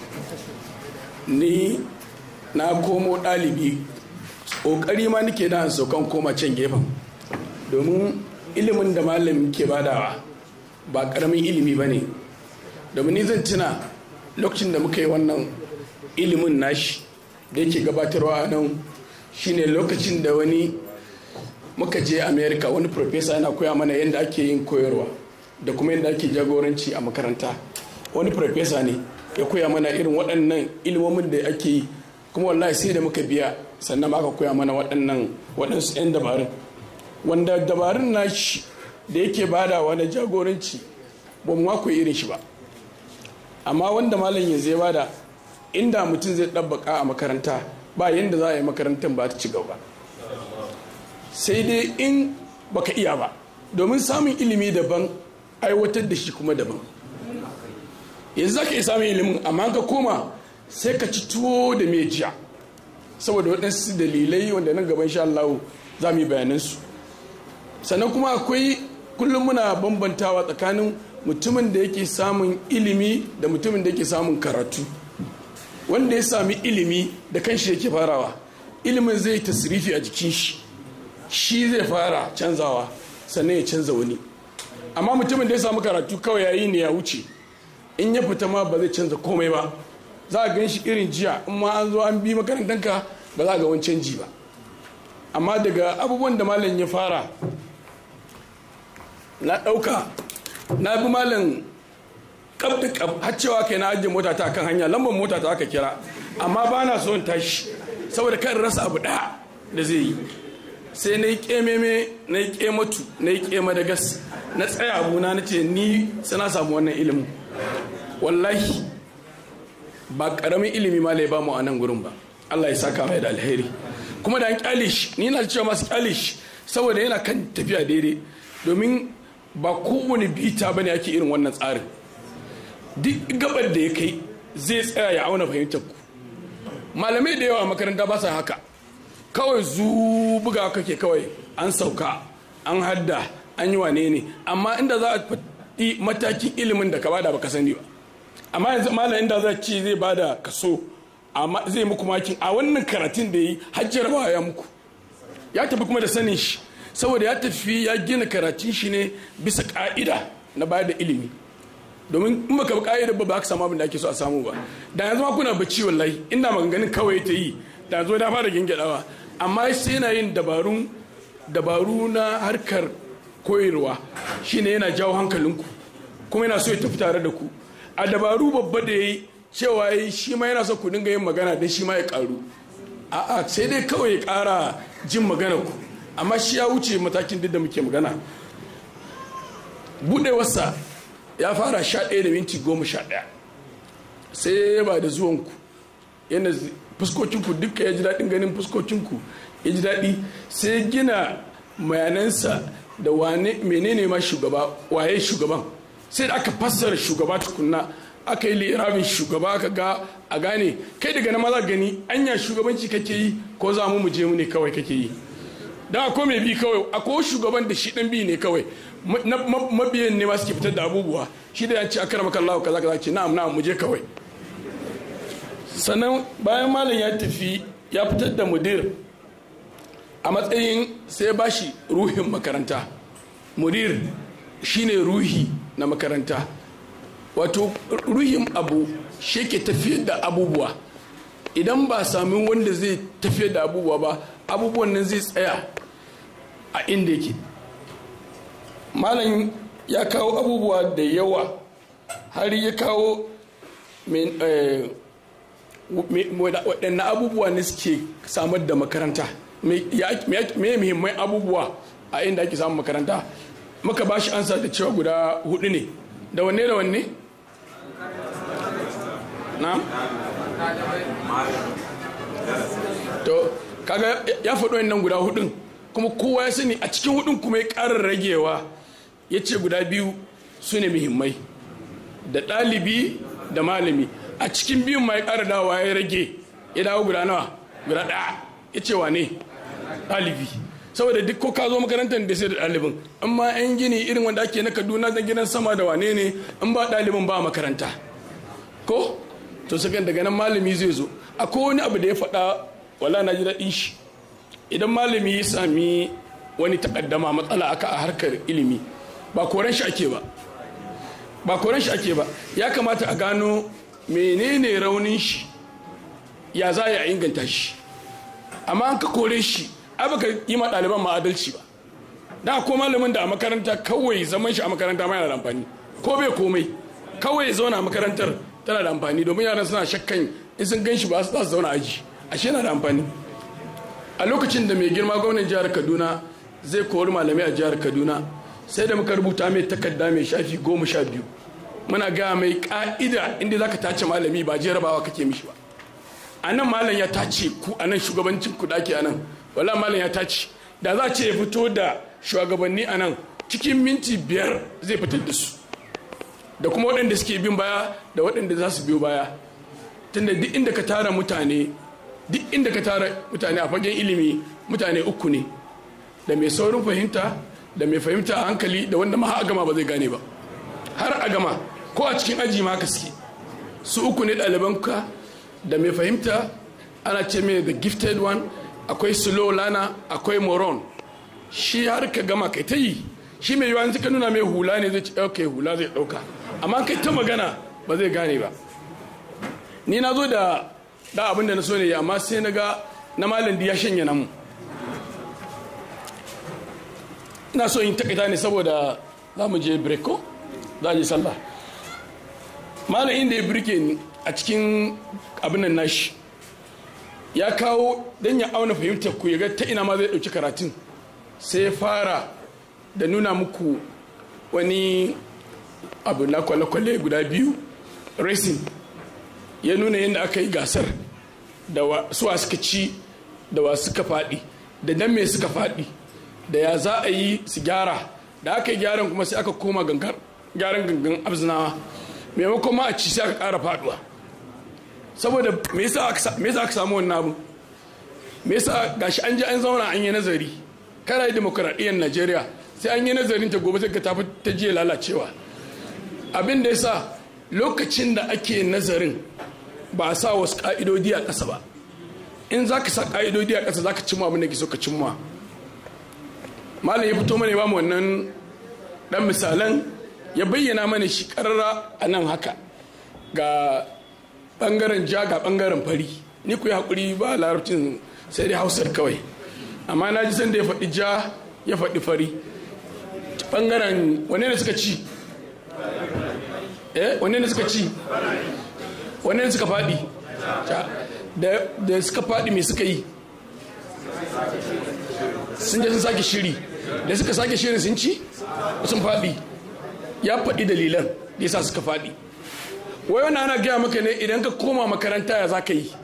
ni na komo ɗalibi ƙoƙari ma nake da saukan koma can gefen domin ilimin da malamin ke badawa ba ƙaramin ilimi ba ne domin ni zan tuna lokacin da muka yi wannan ilimin nashi da yake gabatarwa a nan shine lokacin da wani muka je america wani profesa yana koya mana yadda ake yin koyarwa da kuma yadda ake jagoranci a makaranta wani profesa ne ya koya mana irin waɗannan ilimomin da ake yi kuma wallahi sai da muka biya sannan aka koya mana waɗannan waɗansu 'yan dabarun wanda dabarun nashi da yake badawa na jagoranci ba mu koyi irin shi ba amma wanda malam yanzu ya bada inda mutum zai ɗabbaka a makaranta ba yadda za a yi makarantar ba ta ci gaba sai dai in baka iya ba domin samun ilimi daban aiwatar da shi kuma daban yanzu za ka iya samun ilimin amma ka koma sai ka ci tuwo da mai jiya saboda waɗansu dalilai wanda nan gaban sha Allah za mu yi bayanansu sannan kuma akwai kullum muna bambantawa tsakanin mutumin da yake samun ilimi da mutumin da yake samun karatu wanda ya sami ilimi da kanshi yake farawa ilimin zai tasirifi a jikin shi shi zai fara canzawa sannan ya canza wani amma mutumin da ya samu karatu kawai yayi ne ya wuce in ya fita ma ba zai canza komai ba za a gan shi irin jiya in ma an zo an bi makarantanka ba za a ga wani canji ba amma daga abubuwan da malam ya fara na ɗauka na bi malam kaf da kaf har cewa kai na ajiye mota ta kan hanya lambar mota ta aka kira amma ba na so in tashi saboda kan rasa abu ɗaya da zai yi sai na yi kememe na yi kematu na yi kema da gas na tsaya abuna na ce ni sana samu wannan ilimin wallahi ba karamin ilimi ma lai ba mu a nan gurin ba Allah ya saka mai da alheri kuma da an kyale shi ni na cewa masu kyale shi saboda yana kan tafiya daidai domin ba kowane bita bane ake irin wannan tsarin duk gabar da ya kai zai tsaya ya auna fahimtar ku malamai da yawa makaranta ba sa haka kawai zu buga kake kawai an sauka an hadda an yi wane ne amma inda za a faɗi matakin ilimin da ka bada baka sani ba amma yanzu malam inda za ci zai bada kaso amma zai muku makin a wannan karatun da yi hajjarawa ya muku ya tafi kuma da sanin shi saboda ya tafi ya gina karatun shi ne bisa ka'ida na bayar da ilimi domin in baka bi ka'ida ba ba ka samu abin da ake so a samu ba da yanzu ma kuna bacci wallahi ina maganganun kawai ta yi da yanzu na fara gingidawa amma sai yana yin dabarun dabaru na harkar koyarwa shine yana jawo hankalinku kuma yana so ya tafi tare da ku a dabaru babba da ya yi cewa ya shi ma yana so ku dinga yin magana don shi ma ya karu a'a sai dai kawai ya kara jin magana ku amma shi ya wuce matakin duk da muke magana budewarsa ya fara sha ɗaya da minti goma sha ɗaya sai ya ba da zuwanku yana fuskokinku duka ya ji daɗin ganin fuskokinku ya ji daɗi sai gina mayanansa da wane menene ma shugaba waye shugaban sai da aka fassara shugaba tukunna aka yi lirabin shugaba aka ga a gane kai daga na maza gani anya shugabanci kake yi ko za mu je mu ne kawai kake yi da akwai mai bi kawai akwai shugaban da shi dan bi ne kawai mabiyan ne ma suke fitar da abubuwa shi da yanci akara maka Allah kaza kaza ce na'am na'am mu je kawai sannan bayan malam ya tafi ya fitar da mudir a matsayin sai ba shi ruhin makaranta mudir shine ruhi na makaranta wato ruhin abu shi ke tafiyar da abubuwa idan ba sami wanda zai tafiyar da abubuwa ba abubuwan nan zai tsaya a inda yake malam ya kawo abubuwa da yawa har ya kawo waɗanne abubuwa ne suke samar da makaranta me muhimman abubuwa a inda ake samun makaranta muka ba shi ansa da cewa guda hudu ne da wanne da wanne na to kaga ya faɗo nan guda hudun kuma kowa ya sani a cikin hudun kuma ya ƙara ragewa ya ce guda biyu su ne muhimmai da ɗalibi da malami a cikin biyun ma ya ƙara dawa ya rage ya dawo guda nawa guda ɗaya ya ce wa ne ɗalibi saboda duk ko ka zo makarantar da sai da ɗalibin in ma yan gini irin wanda ake na kaduna na gidan sama da wane ne in ba ɗalibin ba makaranta ko to sakan daga nan malami zai zo akwai wani abu da ya faɗa wala na ji daɗin shi idan malami ya sami wani takaddama matsala aka a harkar ilimi ba koren shi ake ba ba koren shi ake ba ya kamata a gano menene raunin shi ya za a inganta shi amma an ka kore shi ai baka yi ma ɗaliban ma adalci ba da ko malamin da a makaranta kawai zaman shi a makaranta ma yana da amfani ko bai komai kawai zauna a makarantar tana da amfani domin yaran suna shakkan in sun gan shi ba su zauna aji ashe yana da amfani a lokacin da mai girma gwamnan jihar kaduna zai kori malamai a jihar kaduna sai da muka rubuta mai takarda mai shafi goma sha biyu muna ga mai ka'ida inda za ka tace malami ba jarabawa kake mishi ba a nan malam ya tace ku a nan shugabancin ku dake a nan wala malam ya tace da za ce ya fito da shugabanni a nan cikin minti biyar zai fitar da su da kuma waɗanda suke bin baya da waɗanda za su biyo baya tunda duk inda ka tara mutane duk inda ka tara mutane a fagen ilimi mutane uku ne da mai saurin fahimta da mai fahimta a hankali da wanda ma a gama ba zai gane ba har a gama ko a cikin aji ma ka suke su uku ne ɗalibanka da mai fahimta ana ce mai the gifted one akwai slow lana akwai moron shi har ka gama kai ta yi shi mai yiwuwa ka nuna mai hula ne zai ce ok hula zai ɗauka amma kai ta magana ba zai gane ba ni na zo da da abin da na so ne amma sai na ga na malam ya shanya namu ina so in takaita ne saboda za mu je break ko za a je sallah malam inda ya birke ni a cikin abin nan nashi ya kawo don ya auna fahimtar ku ya ga ta ina ma zai ɗauki karatun sai ya fara da nuna muku wani abu na kwale-kwale guda biyu racing ya nuna yadda aka yi gasar da suwa suka ci da wa suka faɗi da dan me suka faɗi da ya za a yi su gyara da aka yi gyaran kuma sai aka koma gyaran gangan abzinawa maimakon ma a ci sai aka ƙara faɗuwa saboda me yasa aka samu wannan abu me yasa gashi an ji an zauna an yi nazari kana yi demokuraɗiyyar najeriya sai an yi nazarin ta gobe sai ka tafi ta jiya lalacewa abin da yasa lokacin da ake nazarin ba a sa wasu ƙa'idodi a ƙasa ba in za ka sa ƙa'idodi a ƙasa za ka cimma abin da ke so ka cimma malam ya fito mana ya ba mu wannan ɗan misalan ya bayyana mana shi ƙarara a nan haka ga ɓangaren ja ga ɓangaren fari ni ku yi haƙuri ba larabcin sai dai hausar kawai amma na ji sanda ya faɗi ja ya faɗi fari ɓangaren wane ne suka ci eh wane ne suka ci wane ne suka faɗi da suka faɗi me suka yi sun je sun sake shiri da suka sake shirin sun ci sun faɗi ya faɗi dalilan da yasa suka faɗi wai wani ana gaya maka ne idan ka koma makaranta ya za ka yi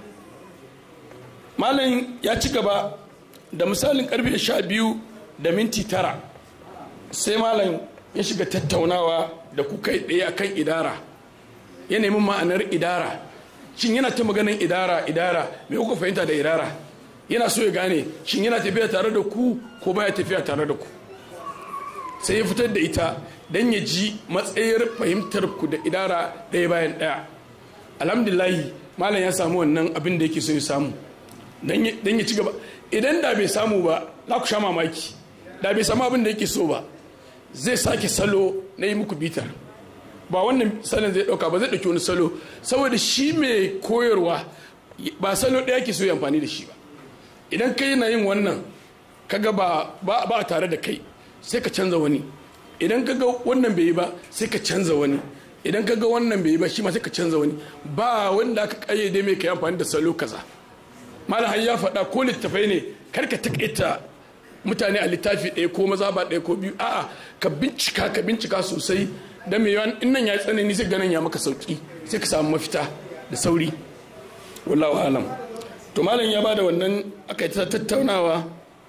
malam ya ci gaba da misalin karfe sha biyu da minti tara sai malam ya shiga tattaunawa da kuka ɗaya akan idara ya nemi ma'anar idara shin yana ta maganin idara idara me kuka fahimta da idara yana so ya gane shin yana tafiya tare da ku ko baya tafiya tare da ku sai ya fitar da ita don ya ji matsayar fahimtar ku da idara ɗaya bayan ɗaya alhamdulahi malam ya samu wannan abin da yake so ya samu don ya ci gaba idan da bai samu ba za ku sha mamaki da bai samu abin da yake so ba zai sake salo na yi muku bitar ba wannan salon zai dauka ba zai dauki wani salo saboda shi mai koyarwa ba salo ɗaya ke so ya amfani da shi ba idan kai na yin wannan kaga ba ba a tare da kai sai ka canza wani idan kaga wannan bai yi ba sai ka canza wani idan kaga wannan bai yi ba shi ma sai ka canza wani ba wanda aka kayyade mai kai amfani da salo kaza malam ya faɗa ko littafai ne kar ka takaita mutane a littafi ɗaya ko maza ba ɗaya ko biyu a'a ka bincika ka bincika sosai da mai yawan in nan ya yi tsanani sai ganin ya maka sauki sai ka samu mafita da sauri wallahu alam to malam ya bada wannan aka yi ta tattaunawa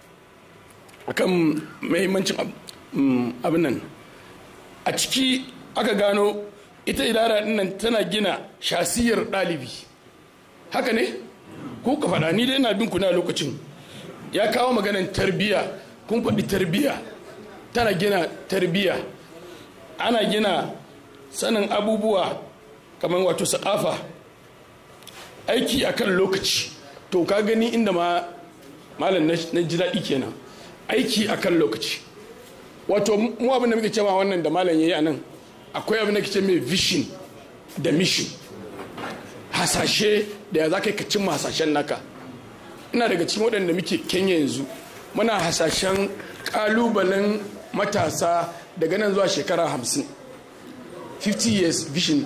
akan muhimmancin abin nan a ciki aka gano ita idara nan tana gina shasiyar ɗalibi haka ne ko ka faɗa ni dai na bin kuna lokacin ya kawo maganan tarbiya kun faɗi tarbiya tana gina tarbiya ana gina sanin abubuwa kamar wato sa'afa aiki akan lokaci to ka gani inda ma malam na ji daɗi kenan aiki akan lokaci wato mu abin da muke cewa wannan da malam ya yi a nan akwai abin da ke ce mai vision da mission hasashe da ya za ka yi ka cimma hasashen naka ina daga cikin waɗanda muke kenya yanzu muna hasashen ƙalubalen matasa daga nan zuwa shekara hamsin 50 years vision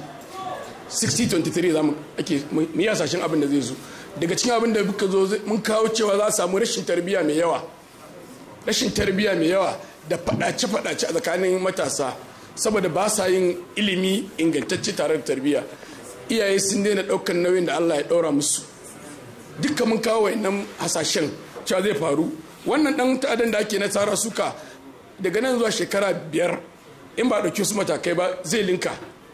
6023 za mu ake mu yi hasashen abin da zai zo daga cikin abin da muka zo mun kawo cewa za a samu rashin tarbiyya mai yawa rashin tarbiyya mai yawa da faɗace-faɗace a tsakanin matasa saboda ba sa yin ilimi ingantacce tare da tarbiyya iyaye sun daina ɗaukar nauyin da Allah ya ɗaura musu dukka mun kawo nan hasashen cewa zai faru wannan ɗan ta'adan da ake na tsara suka daga nan zuwa shekara biyar in ba ɗauki su matakai ba zai linka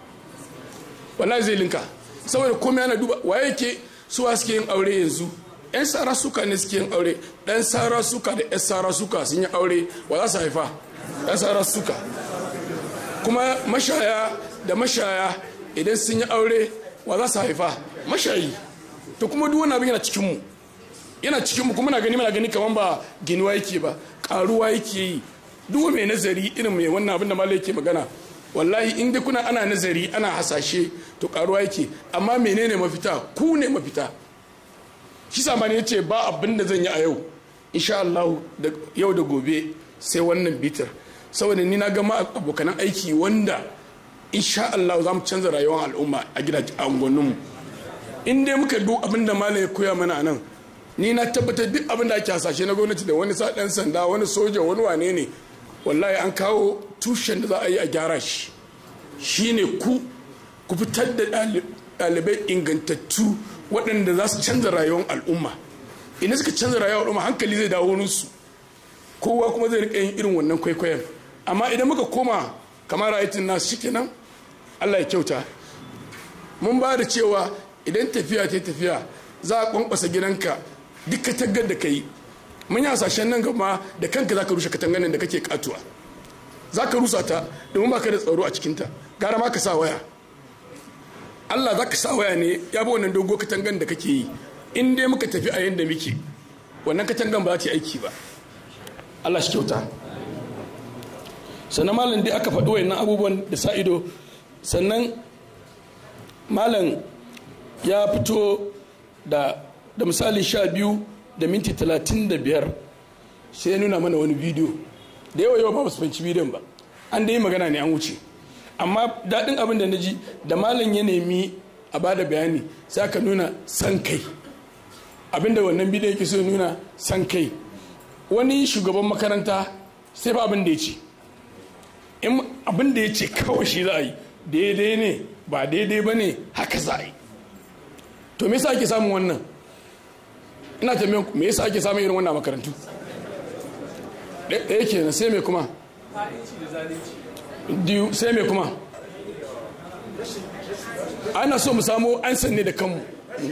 wallahi zai linka saboda komai ana duba waye ke suwa suke yin aure yanzu yan sara suka ne suke yin aure ɗan sara suka da yan sara suka sun yi aure wa za su haifa yan sara suka kuma mashaya da mashaya idan sun yi aure wa za su haifa mashayi to kuma duk wani abin yana cikin mu yana cikin mu kuma na gani mana gani kaman ba ginuwa yake ba karuwa yake yi duk mai nazari irin mai wannan abin da malai yake magana wallahi in dai kuna ana nazari ana hasashe to karuwa yake amma menene mafita ku ne mafita shi sama ne yace ba abin da zan yi a yau insha Allah yau da gobe sai wannan bitar saboda ni na ga ma abokanan aiki wanda insha Allah za mu canza rayuwar al'umma a gidajen unguwanninmu in dai muka duk abin da malam ya koya mana nan ni na tabbatar duk abin da ake hasashe na gwamnati da wani sa sanda wani soja wani wane ne wallahi an kawo tushen da za a yi a gyara shi shine ku ku fitar da ɗalibai ingantattu waɗanda za su canza rayuwar al'umma idan suka canza rayuwar al'umma hankali zai dawo nusu kowa kuma zai riƙa yin irin wannan kwaikwayon amma idan muka koma kamar ra'ayitin nasu shikenan Allah ya kyauta mun ba da cewa idan tafiya ta tafiya za a kwankwasa gidanka duk katangar da ka yi mun yi hasashen nan gama da kanka za ka rushe katangar da kake katuwa za ka rusa ta domin ba ka da tsaro a cikinta gara ma ka sa waya Allah za ka sa waya ne ya bi wannan dogo katangan da kake yi in dai muka tafi a yadda muke wannan katangan ba za ta yi aiki ba Allah shi kyauta sannan malam dai aka faɗi wayannan abubuwan da sa ido sannan malam ya fito da da misali sha biyu da minti talatin da biyar sai ya nuna mana wani bidiyo da yawa yawa ba su fahimci bidiyon ba an da yi magana ne an wuce amma daɗin abin da na ji da malam ya nemi a ba da bayani sai aka nuna san kai abinda wannan bidiyo yake so nuna san kai wani shugaban makaranta sai ba abin da ya ce in abin da ya ce kawai shi za a yi daidai ne ba daidai ba ne haka za a yi to me yasa ake samun wannan ina tambayan me yasa ake samun irin wannan makarantu ɗaya kenan sai me kuma diyu sai me kuma ana so mu samu an sanne da kanmu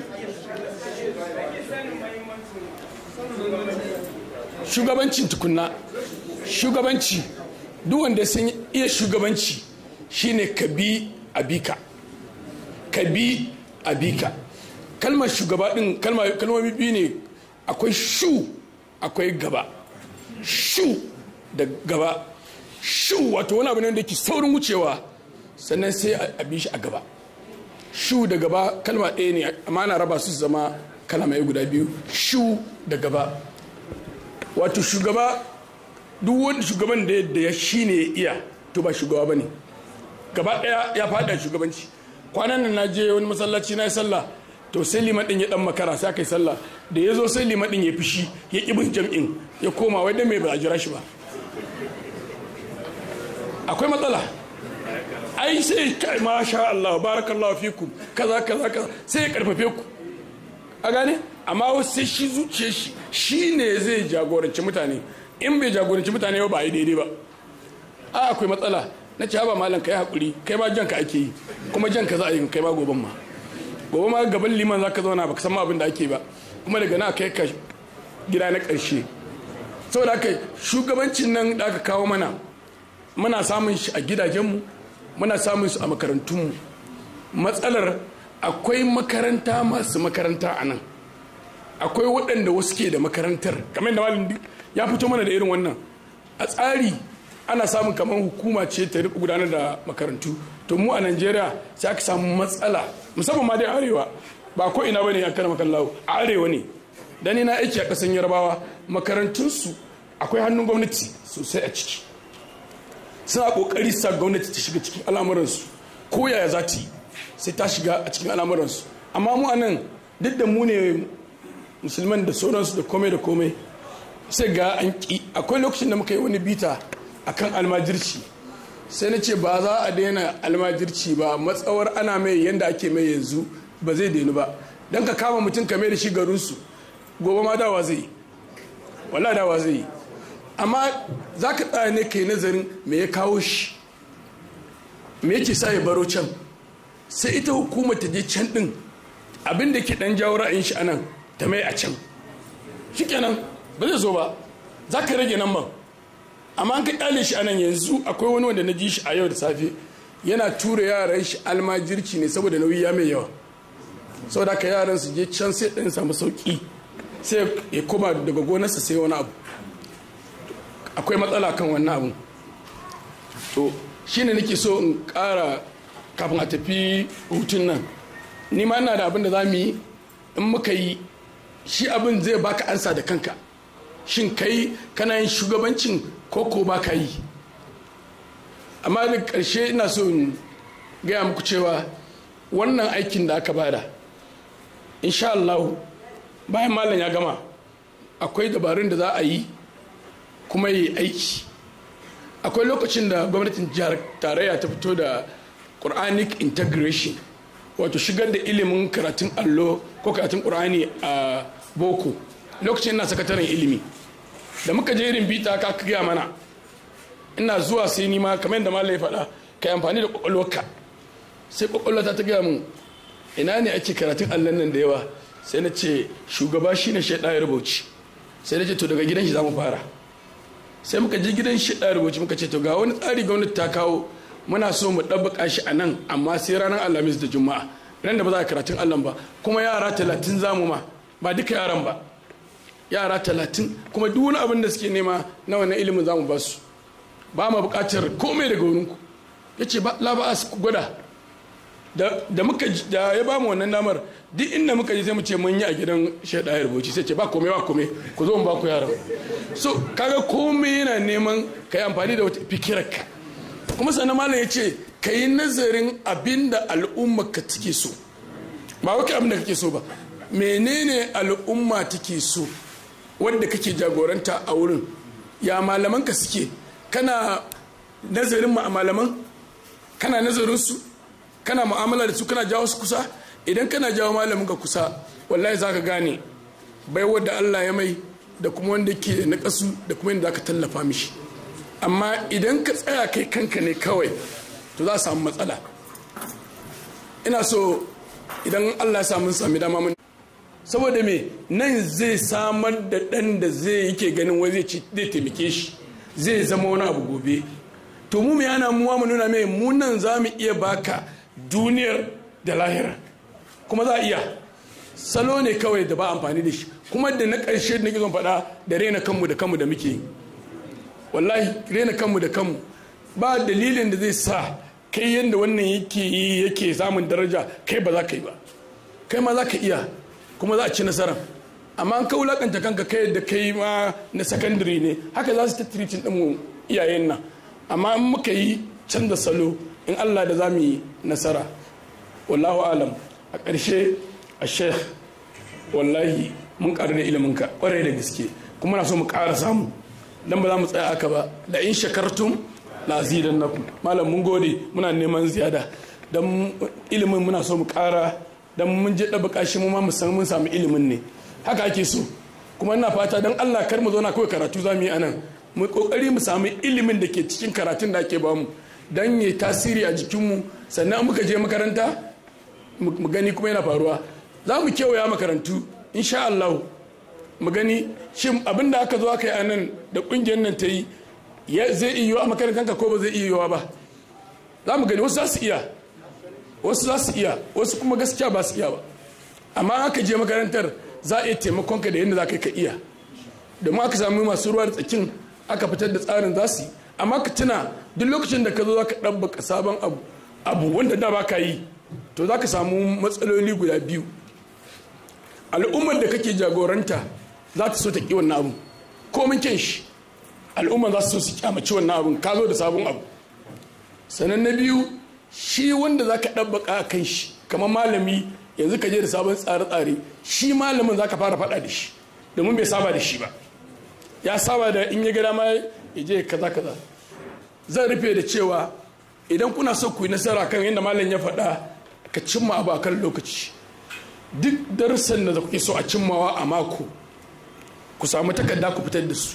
shugabancin tukunna shugabanci duk wanda sun iya shugabanci shine ka bi abika ka bi abika kalmar shugaba din kalmomi biyu ne akwai shu akwai gaba shu da gaba shu wato wani abu ne da ke saurin wucewa sannan sai a bi shi a gaba shu da gaba kalma ɗaya ne amma na raba su zama kalamai guda biyu shu da gaba wato shugaba duk wani shugaban da ya shi ne iya to ba shugaba ba ne gaba ɗaya ya faɗa shugabanci kwanan nan na je wani masallaci na yi sallah to sai liman ɗin ya ɗan makara sai aka yi sallah da ya zo sai liman ɗin ya fishi ya ƙi bin jam'in ya koma wai dan mai ba a jira shi ba akwai matsala ai sai kai masha Allah barakallahu fikum kaza kaza kaza sai ya karfafe ku a gane amma wasu sai shi zuciya shi shi ne zai jagoranci mutane in bai jagoranci mutane ba yi daidai ba a akwai matsala na ce ba malam kai hakuri kai ma janka ake yi kuma janka za a yi kai ma goban ma gobe ma gaban liman zaka zauna baka san ma abin da ake ba kuma daga na kai ka gida na karshe saboda haka shugabancin nan da aka kawo mana muna samun shi a gidajenmu muna samun su a makarantunmu matsalar akwai makaranta masu makaranta a nan akwai waɗanda wasu ke da makarantar kamar da malam ya fito mana da irin wannan a tsari ana samun kamar hukuma ce ta riƙa gudanar da makarantu to mu a najeriya sai aka samu matsala musamman ma dai arewa ba ko ina bane a kan makallawo a arewa ne dan ni na aiki a ƙasan yarbawa makarantunsu akwai hannun gwamnati sosai a ciki suna kokari sa gwamnati ta shiga cikin al'amuransu ko yaya za ta yi sai ta shiga a cikin al'amuransu amma mu anan duk da mu ne musulman da sauransu da komai da komai sai ga an ki akwai lokacin da muka yi wani bita akan almajirci sai na ce ba za a daina almajirci ba matsawar ana mai yanda ake mai yanzu ba zai dainu ba don ka kama mutum ka mai da shi garinsu gobe ma dawa zai yi wala dawa zai yi amma za ka tsaya ne ka yi nazarin me ya kawo shi me yake sa ya baro can sai ita hukumar ta je can din abin da ke dan jawo ra'ayin shi anan ta mai a can shikenan ba zai zo ba za ka rage nan ban amma an ka kyale shi anan yanzu akwai wani wanda na ji shi a yau da safe yana tura yaran shi almajirci ne saboda nauyi ya mai yawa saboda ka yaran su je can sai ɗan samu sauki sai ya koma daga gonarsa sai wani abu akwai matsala kan wannan abun to shine nake so in ƙara kafin a tafi hutun nan ni ma ina da abin da za mu yi in muka yi shi abin zai baka ansa da kanka shin kai kana yin shugabancin ko ko ba ka yi amma da ƙarshe ina so in gaya muku cewa wannan aikin da aka bada insha Allah bayan malam ya gama akwai dabarun da za a yi kuma yi aiki akwai lokacin da gwamnatin jihar tarayya ta fito da quranic integration wato shigar da ilimin karatun allo ko karatun qur'ani a boko lokacin ina sakataren ilimi da muka je irin bita ka gaya mana ina zuwa sai ni ma kamar yadda malam ya faɗa ka yi amfani da kwakwalwarka sai kwakwalwata ta gaya mun ina ne ake karatun allon nan da yawa sai na ce shugaba shine shaidan ya rubuci sai na ce to daga gidan shi za mu fara sai muka je gidan shi ɗaya rubuci muka ce to ga wani tsari gwamnati ta kawo muna so mu ɗabbaka shi a nan amma sai ranar alhamis da juma'a ran da ba za a karatun allah ba kuma yara talatin zamu ma ba duka yaran ba yara talatin kuma duk wani abin da suke nema na wannan ilimin zamu ba su ba ma buƙatar komai daga wurinku ya ce ba la ba ku gwada da muka da ya ba mu wannan damar duk inda muka je sai mu ce mun yi a gidan shaida ya rubuci sai ce ba komai ba komai ku zo mu ba ku yaran so kaga komai yana neman ka yi amfani da wata fikirarka kuma sannan malam ya ce ka yi nazarin abin da al'umma ka take so ba wai abin da kake so ba menene al'umma take so wanda kake jagoranta a wurin ya malaman ka suke kana nazarin malaman kana nazarin su kana mu'amala da su kana jawo su kusa idan kana jawo malamin ka kusa wallahi za ka gane bai wadda Allah ya mai da kuma wanda ke na kasu da kuma yadda za ka tallafa mishi amma idan ka tsaya kai kanka ne kawai to za a samu matsala ina so idan Allah ya samu sami dama mun saboda me nan zai samar da ɗan da zai yake ganin wai zai taimake shi zai zama wani abu gobe to mu yana muwa mu nuna mai mu nan za mu iya baka duniyar da lahira kuma za a iya salo ne kawai da ba amfani da shi kuma da na ƙarshe da nake zon faɗa da rena kanmu da kanmu da muke wallahi rena kanmu da kanmu ba dalilin da zai sa kai yadda wannan yake yi yake samun daraja kai ba za ka yi ba kai ma za ka iya kuma za a ci nasara amma an ka wulakanta kanka kai da kai ma na sakandare ne haka za su ta tiritin ɗin iyayen nan amma in muka yi canza salo in allah da za mu yi nasara wallahu alam a ƙarshe a sheikh wallahi mun ƙaru da iliminka ƙwarai da gaske kuma na so mu ƙara samu dan ba za mu tsaya aka ba da in shakartum la zidan nakum malam mun gode muna neman ziyada dan ilimin muna so mu ƙara dan mun je ɗaba shi mu ma mu san mun samu ilimin ne haka ake so kuma ina fata dan Allah kar mu zauna kawai karatu za mu yi anan mu kokari mu samu ilimin da ke cikin karatun da ake bamu dan yi tasiri a jikinmu sannan muka je makaranta mu gani kuma yana faruwa za mu kewaya makarantu insha Allah mu gani shin abin da aka zo aka yi a nan da kungiyar nan ta yi zai iya yiwa a makarantar ko ba zai iya yiwa ba za mu gani wasu za su iya wasu za su iya wasu kuma gaskiya ba su iya ba amma aka je makarantar za a iya taimakon ka da yadda za ka ka iya domin aka samu masu ruwa da tsakin aka fitar da tsarin za su yi amma ka tuna duk lokacin da ka zo za ka ɗabbaka sabon abu abu wanda da ba ka yi to za ka samu matsaloli guda biyu al'ummar da kake jagoranta za ta so ta ƙi wannan abu komin kyan shi al'ummar za su so su kyamaci wannan abun ka zo da sabon abu sannan na biyu shi wanda za ka ɗabbaka a kan shi kamar malami yanzu ka je da sabon tsare-tsare shi malamin za ka fara faɗa da shi domin bai saba da shi ba ya saba da in ya gada ma ya je kaza kaza zan rufe da cewa idan kuna so ku yi nasara kan yadda malam ya faɗa ka cimma abu a kan lokaci duk darussan da kuke so a cimmawa a mako ku samu takarda ku fitar da su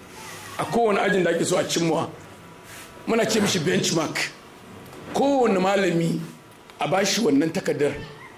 a kowane ajin da ake so a cimmawa muna ce mishi benchmark kowane malami a bashi wannan takardar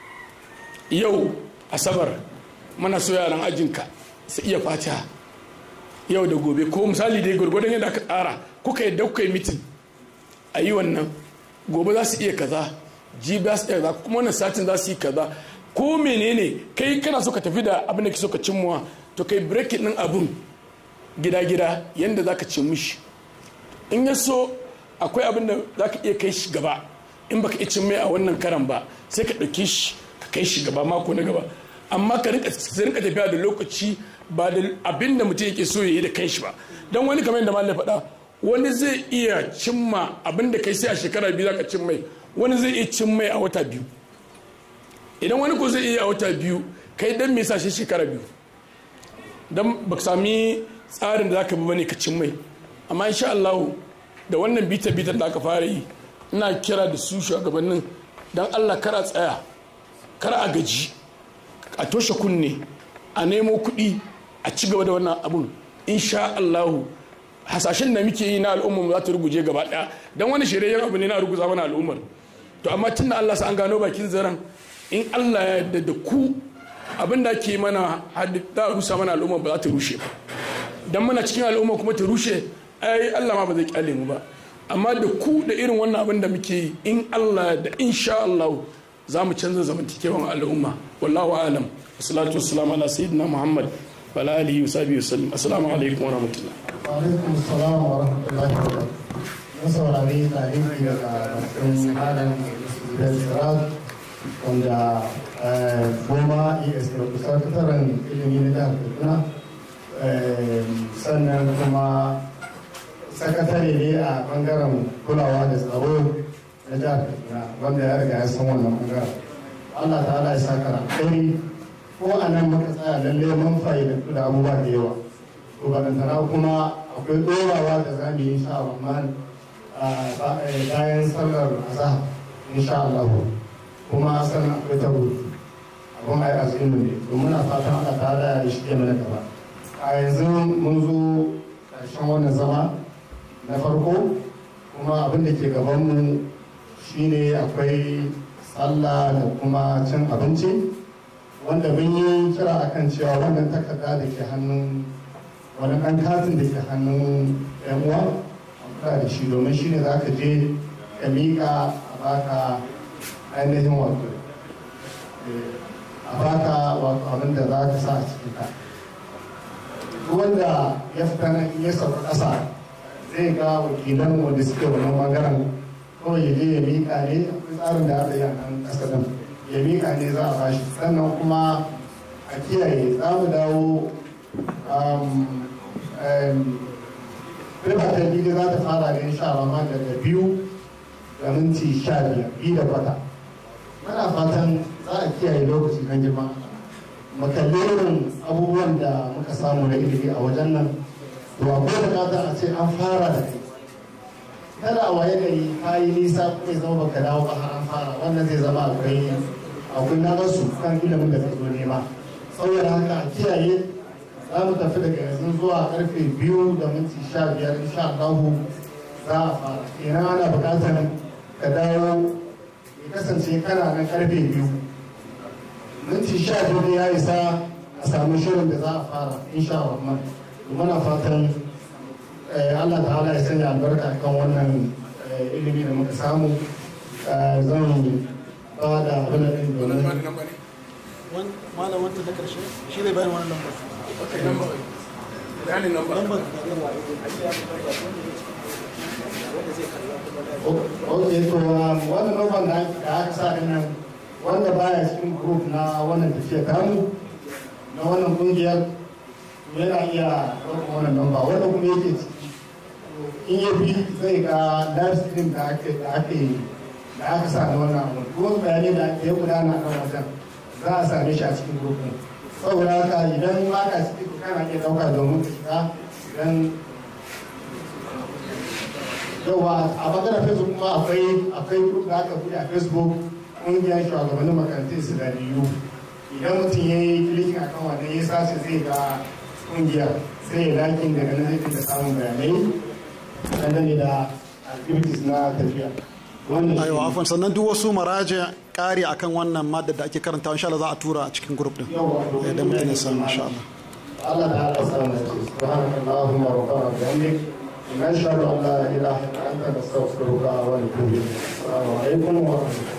yau asabar muna so yaran ajinka su iya fata yau da gobe ko misali dai gwargwadon yadda aka tsara kuka yadda kuka yi mitin a yi wannan gobe za su iya kaza jibi za su iya kaza kuma wannan satin za su yi kaza ko menene kai kana so ka tafi da abin da ke so ka cimmuwa to kai breaking din abun gida-gida yadda za ka cin mishi in ya so akwai abin da za ka iya kai shi gaba in baka iya cin mai a wannan karan ba sai ka ɗauki shi ka kai shi gaba mako na gaba amma ka rinka tafiya da lokaci ba da abin da mutum yake so ya yi da kanshi ba don wani kamar yadda malam faɗa wani zai iya cimma abin da kai sai a shekara biyu za ka cin mai wani zai iya cin mai a wata biyu idan wani ko zai iya a wata biyu kai dan me sa shi shekara biyu dan ba sami tsarin da zaka bi bane ka cin mai amma insha Allah da wannan bita bita da aka fara yi ina kira da su shugabannin dan Allah kara tsaya kar a gaji a toshe kunne a nemo kuɗi a ci gaba da wannan abun insha Allah hasashen da muke yi na al'ummar za ta ruguje gaba ɗaya don wani shirye abu ne na ruguza mana al'ummar to amma tun da Allah sa an gano bakin zaren in Allah ya yarda da ku abin da ke mana da rusa mana al'umma ba za ta rushe ba dan muna cikin al'umma kuma ta rushe ai Allah ma ba zai kyale mu ba amma da ku da irin wannan abin da muke yi in Allah da insha Allah za mu canza zamantakewan al'umma wallahu alam wassalatu wassalamu ala sayyidina muhammad wa ala alihi wa sahbihi wasallam assalamu alaikum wa rahmatullah alaikum salam wa rahmatullahi wa barakatuh mun saurari tarihi daga bakin malam da sirat wanda goma es da kusa tattaran ilimi na jihar kaduna sannan kuma sakatare ne a bangaren kulawa da tsaro na jihar kaduna wanda ya riga ya san wannan bangaren allah ta ya saka alkhairi ko a nan muka tsaya lalle mun fa'idantu da abubuwa da yawa to balantana kuma akwai dorawa da za mu yi insha Allah bayan sallar azhar insha Allah kuma sannan akwai ta rubutu abin ai azumin ne to muna fatan Allah ta da ya shige mana gaba a yanzu mun zo ƙarshen wannan zama na farko kuma abin da ke gaban mu shine akwai sallah da kuma cin abinci wanda mun yi kira akan cewa wannan takarda da ke hannun wani ɗan katin da ke hannun yan uwa a kula da shi domin shi ne za ka je ka miƙa a baka ainihin wato a baka wato abin da za ka sa a cikin ka wanda ya fita nan ya sauka ƙasa zai ga wakilan wanda suke wannan bangaren kawai ya je ya miƙa ne akwai tsarin da aka yi a nan ƙasa nan ya miƙa ne za a bashi sannan kuma a kiyaye za mu dawo riba ta biyu za ta fara ne insha Allah daga biyu da minti sha biyar biyu da kwata muna fatan za a kiyaye lokaci kan girma makalli irin abubuwan da muka samu na ilimi a wajen nan to akwai bukatar a ce an fara da kai kada a waye gari ka yi nisa kuma ya zama baka dawo ba har an fara wannan zai zama akwai akwai na su kan ilimin da ka zo nema saboda haka a kiyaye za mu tafi daga yanzu zuwa karfe biyu da minti sha biyar insha Allah za a fara kenan ana buƙatar ka dawo ya kasance kana nan karfe biyu minti sha biyu ya isa a samu shirin da za a fara insha Allah muna fatan Allah ta'ala ya sanya albarka kan wannan ilimi da muka samu zan ba da abin da ɗin domin malam wanda na karshe shi zai bayan wani lambar bayanin lambar ok to wannan lambar da aka sa din nan wanda baya cikin group na wannan tafiya kamu na wannan kungiyar yana iya ɗaukar wannan lamba wanda kuma yake ciki in ya bi zai ga live stream da ake da ake da aka sa na wannan abu kuma bayanai da ya gudana a kan wajen za a same shi a cikin group din saboda haka idan ba ka ciki to kana iya ɗauka domin ka shiga idan yawa a bangaren facebook kuma akwai akwai group da aka buɗe a facebook ƙungiyar shugabannin makarantun islamiyyu idan mutum ya yi klikin akan wannan ya sace zai ga ƙungiyar sai ya lakin daga nan zai dinga samun bayanai dangane da activities na tafiya aiwa afon sannan duk wasu maraje kari akan wannan madda da ake karanta insha Allah za a tura a cikin group din da mutum ya samu insha Allah Allah da Allah samu da ce subhanakallahumma wa bihamdik nashhadu an la ilaha illa anta nastaghfiruka wa natubu ilayk assalamu alaikum wa rahmatullahi